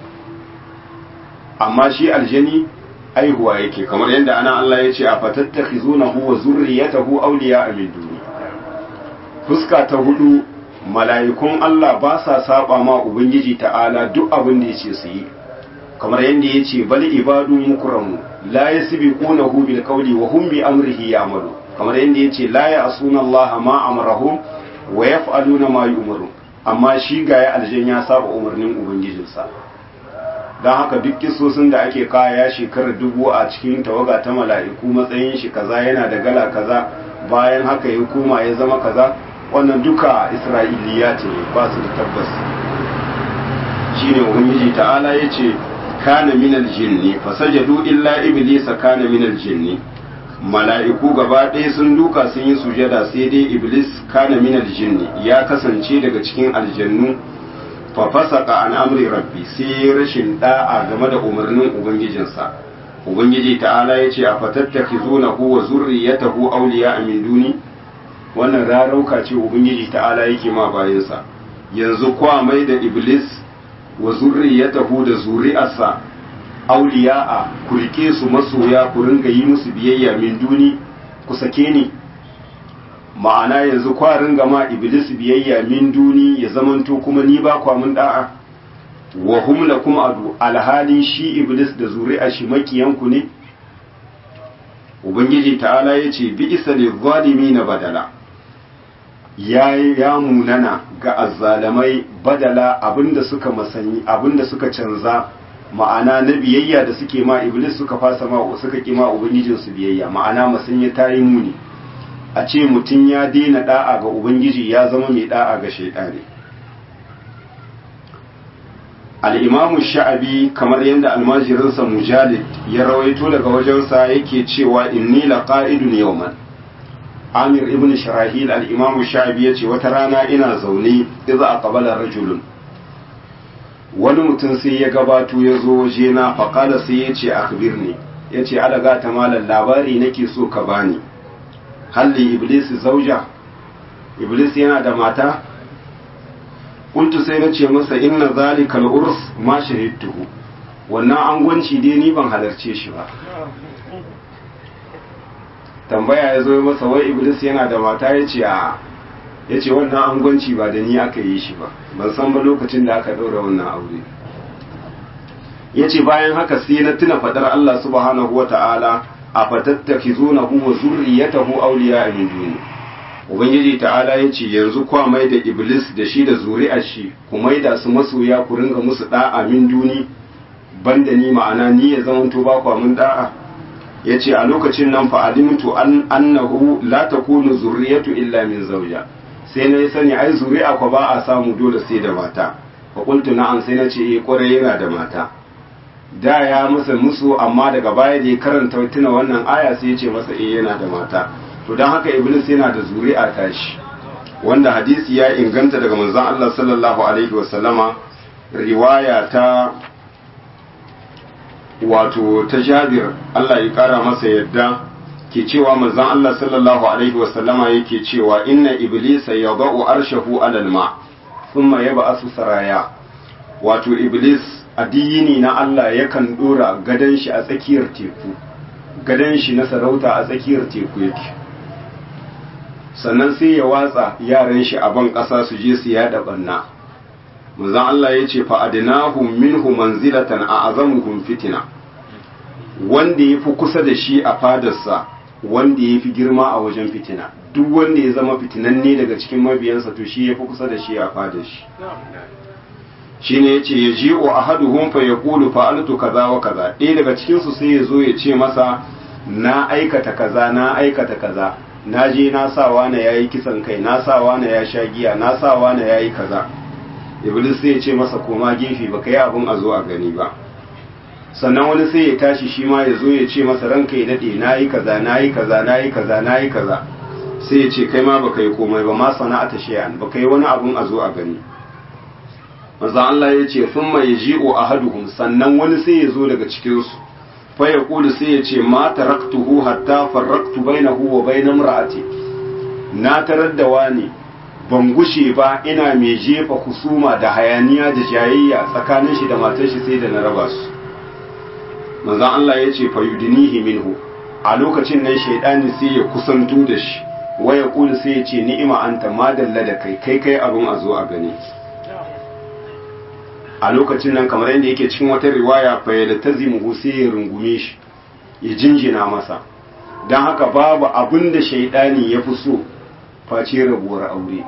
amma shi aljani aihuwa yake kamar yadda ana Allah ya ce a fatattakhizunahu wa zurriyatahu awliya min duni fuska ta hudu mala'ikun Allah ba sa saba ma ubangiji ta'ala duk abin da yace su yi kamar yadda yace bal ibadu mukramu la yasbiqunahu bil qawli wa hum bi amrihi ya'malu kamar yadda yace la ya'suna Allah ma amrahum wa yaf'aluna ma yu'maru amma shi ga ya aljan ya saba umarnin ubangijinsa don haka duk kisosin da ake kaya shekarar dubu a cikin tawaga ta mala'iku matsayin shi kaza yana da gala kaza bayan haka ya koma ya zama kaza wannan duka isra'iliya ce ba su da tabbas shine ubangiji ta'ala ya ce kana minal jinni fasajadu illa iblisa kana minal jinni mala'iku gaba ɗaya sun duka sun yi sujada sai dai iblis kana minal jinni ya kasance daga cikin aljannu fafasaka an amri rabbi sai rashin da'a game da umarnin ubangijinsa ubangiji ta'ala ya ce a fatattaki zuna wa zurriyatahu awliya min duni wannan rarauka ce ubangiji ta'ala yake ma bayansa yanzu kwa mai da iblis wa zurriyatahu da zuri'arsa awliya'a ku rike su masoya ku ringa yi musu biyayya min duni ku sake ni ma'ana yanzu kwarin gama iblis biyayya min duni ya zamanto kuma ni ba kwa mun da'a wa hum lakum adu alhalin shi iblis da zuri'a shi makiyanku ne ubangiji ta'ala yace bi isa lil na badala ya ya munana ga azzalamai badala abinda suka masanyi abinda suka canza ma'ana na biyayya da suke ma iblis suka fasa ma suka ki ma ubangijinsu biyayya ma'ana masanya tayi muni a ce mutum ya daina da'a ga ubangiji ya zama mai da'a ga shaidani al'imamu sha'abi kamar yadda almajirinsa mujalid ya rawaito daga wajensa yake cewa inni la qa'idun yawman amir ibn sharahil al'imamu sha'abi ya ce wata rana ina zaune iza a kabalar rajulun wani mutum sai ya gabato ya zo wajena faƙada sai ya ce akbirni ya ce alaga ta malar labari nake so ka bani halli iblis zauja iblis yana da mata kuntu sai na ce masa inna zalika al-urs ma shahidtuhu wannan angwanci dai ni ban halarce shi ba tambaya ya zo masa wai iblis yana da mata ya ce a ya ce wannan angwanci ba da ni aka yi shi ba ban san ba lokacin da aka ɗaura wannan aure ya ce bayan haka sai na tuna faɗar Allah subhanahu wa ta'ala a fatattakizunahu wa zurriyatahu awliya min duni ubangiji ta'ala yace yanzu kwa mai da iblis da shi da zuri'ar shi ku mai da su masoya ku ringa musu da'a min duni banda ni ma'ana ni ya zaman to ba kwa mun da'a yace a lokacin nan fa alimtu an annahu la takunu zurriyatu illa min zawja sai na sani ai zuri'a ko ba a samu dole sai da mata fa qultu na'am sai na ce eh kwarai yana da mata da ya masa musu amma daga baya da ya karanta tuna wannan aya sai ya ce masa eh yana da mata to dan haka iblis yana da zuri'a tashi wanda hadisi ya inganta daga manzon Allah sallallahu alaihi wasallama riwaya ta wato ta Jabir Allah ya kara masa yadda ke cewa manzon Allah sallallahu alaihi wasallama yake cewa inna iblisa yadau arshahu alal ma thumma yab'asu saraya wato iblis addini na Allah yakan dora gadan shi a tsakiyar teku gadan shi na sarauta a tsakiyar teku yake sannan sai ya watsa yaran shi a ban ƙasa su je su yada banna manzon Allah ya ce fa'adinahum minhu manzilatan a azamuhum fitina wanda ya fi kusa da shi a fadarsa wanda ya fi girma a wajen fitina duk wanda ya zama fitinanne daga cikin mabiyansa to shi ya fi kusa da shi a fadar shi shi ne ya ce ya ji wa ahaduhum fa ya kulu fa'altu kaza wa kaza ɗaya daga cikinsu sai ya zo ya ce masa na aikata kaza na aikata kaza na je na sawa na yayi kisan kai na sawa na ya sha giya na sawa na yayi kaza iblis sai ya ce masa koma gefe ba ka yi abin a zo a gani ba sannan wani sai ya tashi shi ma ya zo ya ce masa ranka ya daɗe na yi kaza na yi kaza na yi kaza na yi kaza sai ya ce kai ma baka yi komai ba ma sana'ata shay'an baka yi wani abin a zo a gani manzo Allah ya ce thumma yaji'u ahaduhum sannan wani sai ya zo daga cikin su fa yaqulu sai ya ce ma taraktuhu hatta farraqtu bainahu wa bain imra'ati na tarar da wani ban gushe ba ina mai jefa kusuma da hayaniya da jayayya tsakanin shi da matar shi sai da na raba su manzo Allah ya ce fa yudinihi minhu a lokacin nan shaidani sai ya kusanto da shi waya kulu sai ya ce ni'ima anta madalla da kai kai kai abin a zo a gani a lokacin nan kamar yadda yake cikin wata riwaya fa ya tazimu sai ya rungume shi ya jinjina masa dan haka babu abin da shaidani ya fi so face rabuwar aure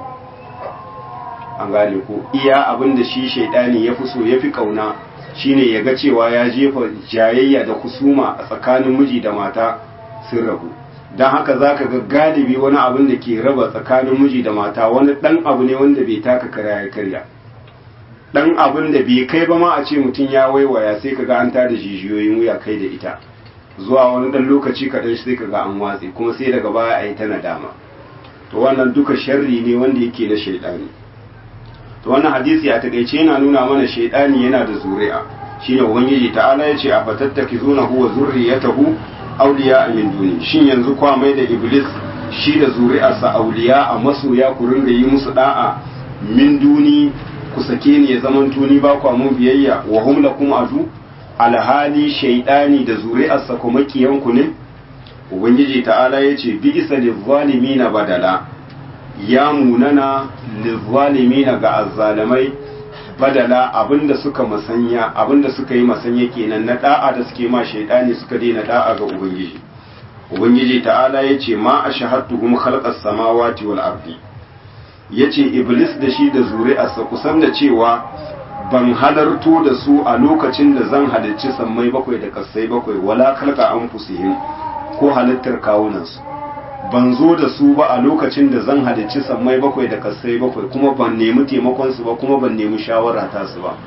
an gane ko iya abin da shi shaidani ya fi so ya fi kauna shine ya ga cewa ya jefa jayayya da kusuma a tsakanin miji da mata sun rabu don haka za ka ga galibi wani abin da ke raba tsakanin miji da mata wani ɗan abu ne wanda bai taka kara ya karya ɗan abin da bai kai ba ma a ce mutum ya waiwaya sai ka ga an tada jijiyoyin wuya kai da ita zuwa wani ɗan lokaci kaɗan sai ka ga an watse kuma sai daga baya a yi ta nadama to wannan duka sharri ne wanda yake na shaidani to wannan hadisi a takaice yana nuna mana shaidani yana da zuri'a shine ubangiji ta'ala yace a fatattakizuna huwa zurriyatahu awliya min duni shin yanzu kwa mai da iblis shi da zuri'arsa awliya a masoya ku ringa yi musu da'a min duni ku sake ni ya zaman tuni ba kwa mun biyayya wa hum lakum adu alhali shaidani da zuri'arsa kuma kiyanku ne ubangiji ta'ala yace bi isa lizzalimina badala ya munana lizzalimina ga azzalamai badala abinda suka masanya abinda suka yi masanya kenan na da'a da suke ma shaidani suka daina da'a ga ubangiji ubangiji ta'ala yace ma ashhadtuhum khalqas samawati wal ardi yace iblis da shi da zuri'arsa kusan da cewa ban halarto da su a lokacin da zan halicci sammai bakwai da kasai bakwai wala khalqa anfusihim ko halittar kawunansu ban zo da su ba a lokacin da zan halicci sammai bakwai da kasai bakwai kuma ban nemi taimakon su ba kuma ban nemi shawara ta su ba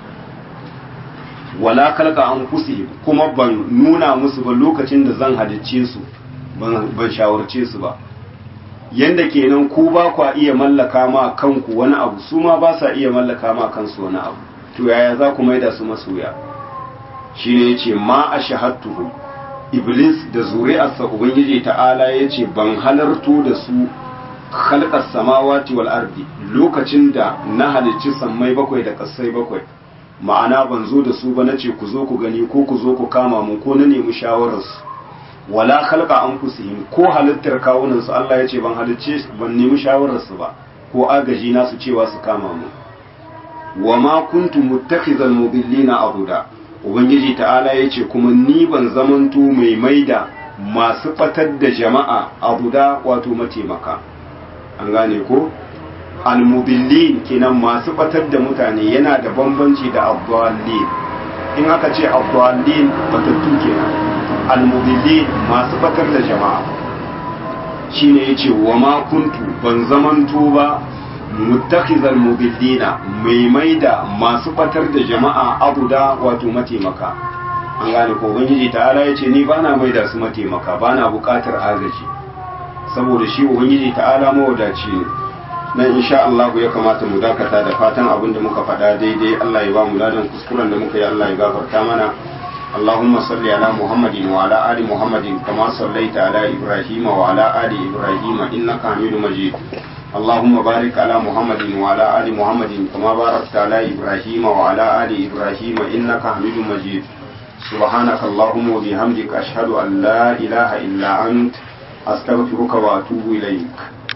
wala kalka an kusi kuma ban nuna musu ba lokacin da zan halicce su ban shawarce su ba yanda kenan ku ba kwa iya mallaka ma kanku wani abu su ma ba sa iya mallaka ma kansu wani abu to yaya za ku maida su masoya shine yace ma ashahadtuhum iblis da zuri'arsa ubangiji ta'ala ya ce ban halarto da su halkar samawati wal ardi lokacin da na halicci sammai bakwai da kasai bakwai ma'ana ban zo da su ba na ce ku zo ku gani ko ku zo ku kama mu ko na nemi shawararsu wala halka an fusihim ko halittar kawunansu Allah ya ce ban halicce ban nemi shawararsu ba ko agaji na su cewa su kama mu wa ma kuntu muttakhizal mudillina abuda ubangiji ta'ala ya ce kuma ni ban zamanto mai maida masu batar da jama'a abu da wato mataimaka an gane ko almubillin kenan masu batar da mutane yana da bambanci da abdullin in aka ce abdullin batattu kenan almudillin masu batar da jama'a shine yace wa ma kuntu ban zamanto ba muttakhizal mudillina mai maida masu batar da jama'a abuda wato mataimaka an gane ko ubangiji ta'ala yace ni bana maida su mataimaka bana bukatar agaji saboda shi ubangiji ta'ala mawadaci ne nan insha Allah ya kamata mu dakata da fatan abin da muka faɗa daidai Allah ya ba mu ladan kuskuren da muka yi Allah ya gafarta mana اللهم صل على محمد وعلى آل محمد كما صليت على إبراهيم وعلى آل إبراهيم إنك حميد مجيد اللهم بارك على محمد وعلى آل محمد كما باركت على إبراهيم وعلى آل إبراهيم إنك حميد مجيد سبحانك اللهم وبحمدك أشهد أن لا إله إلا أنت أستغفرك وأتوب إليك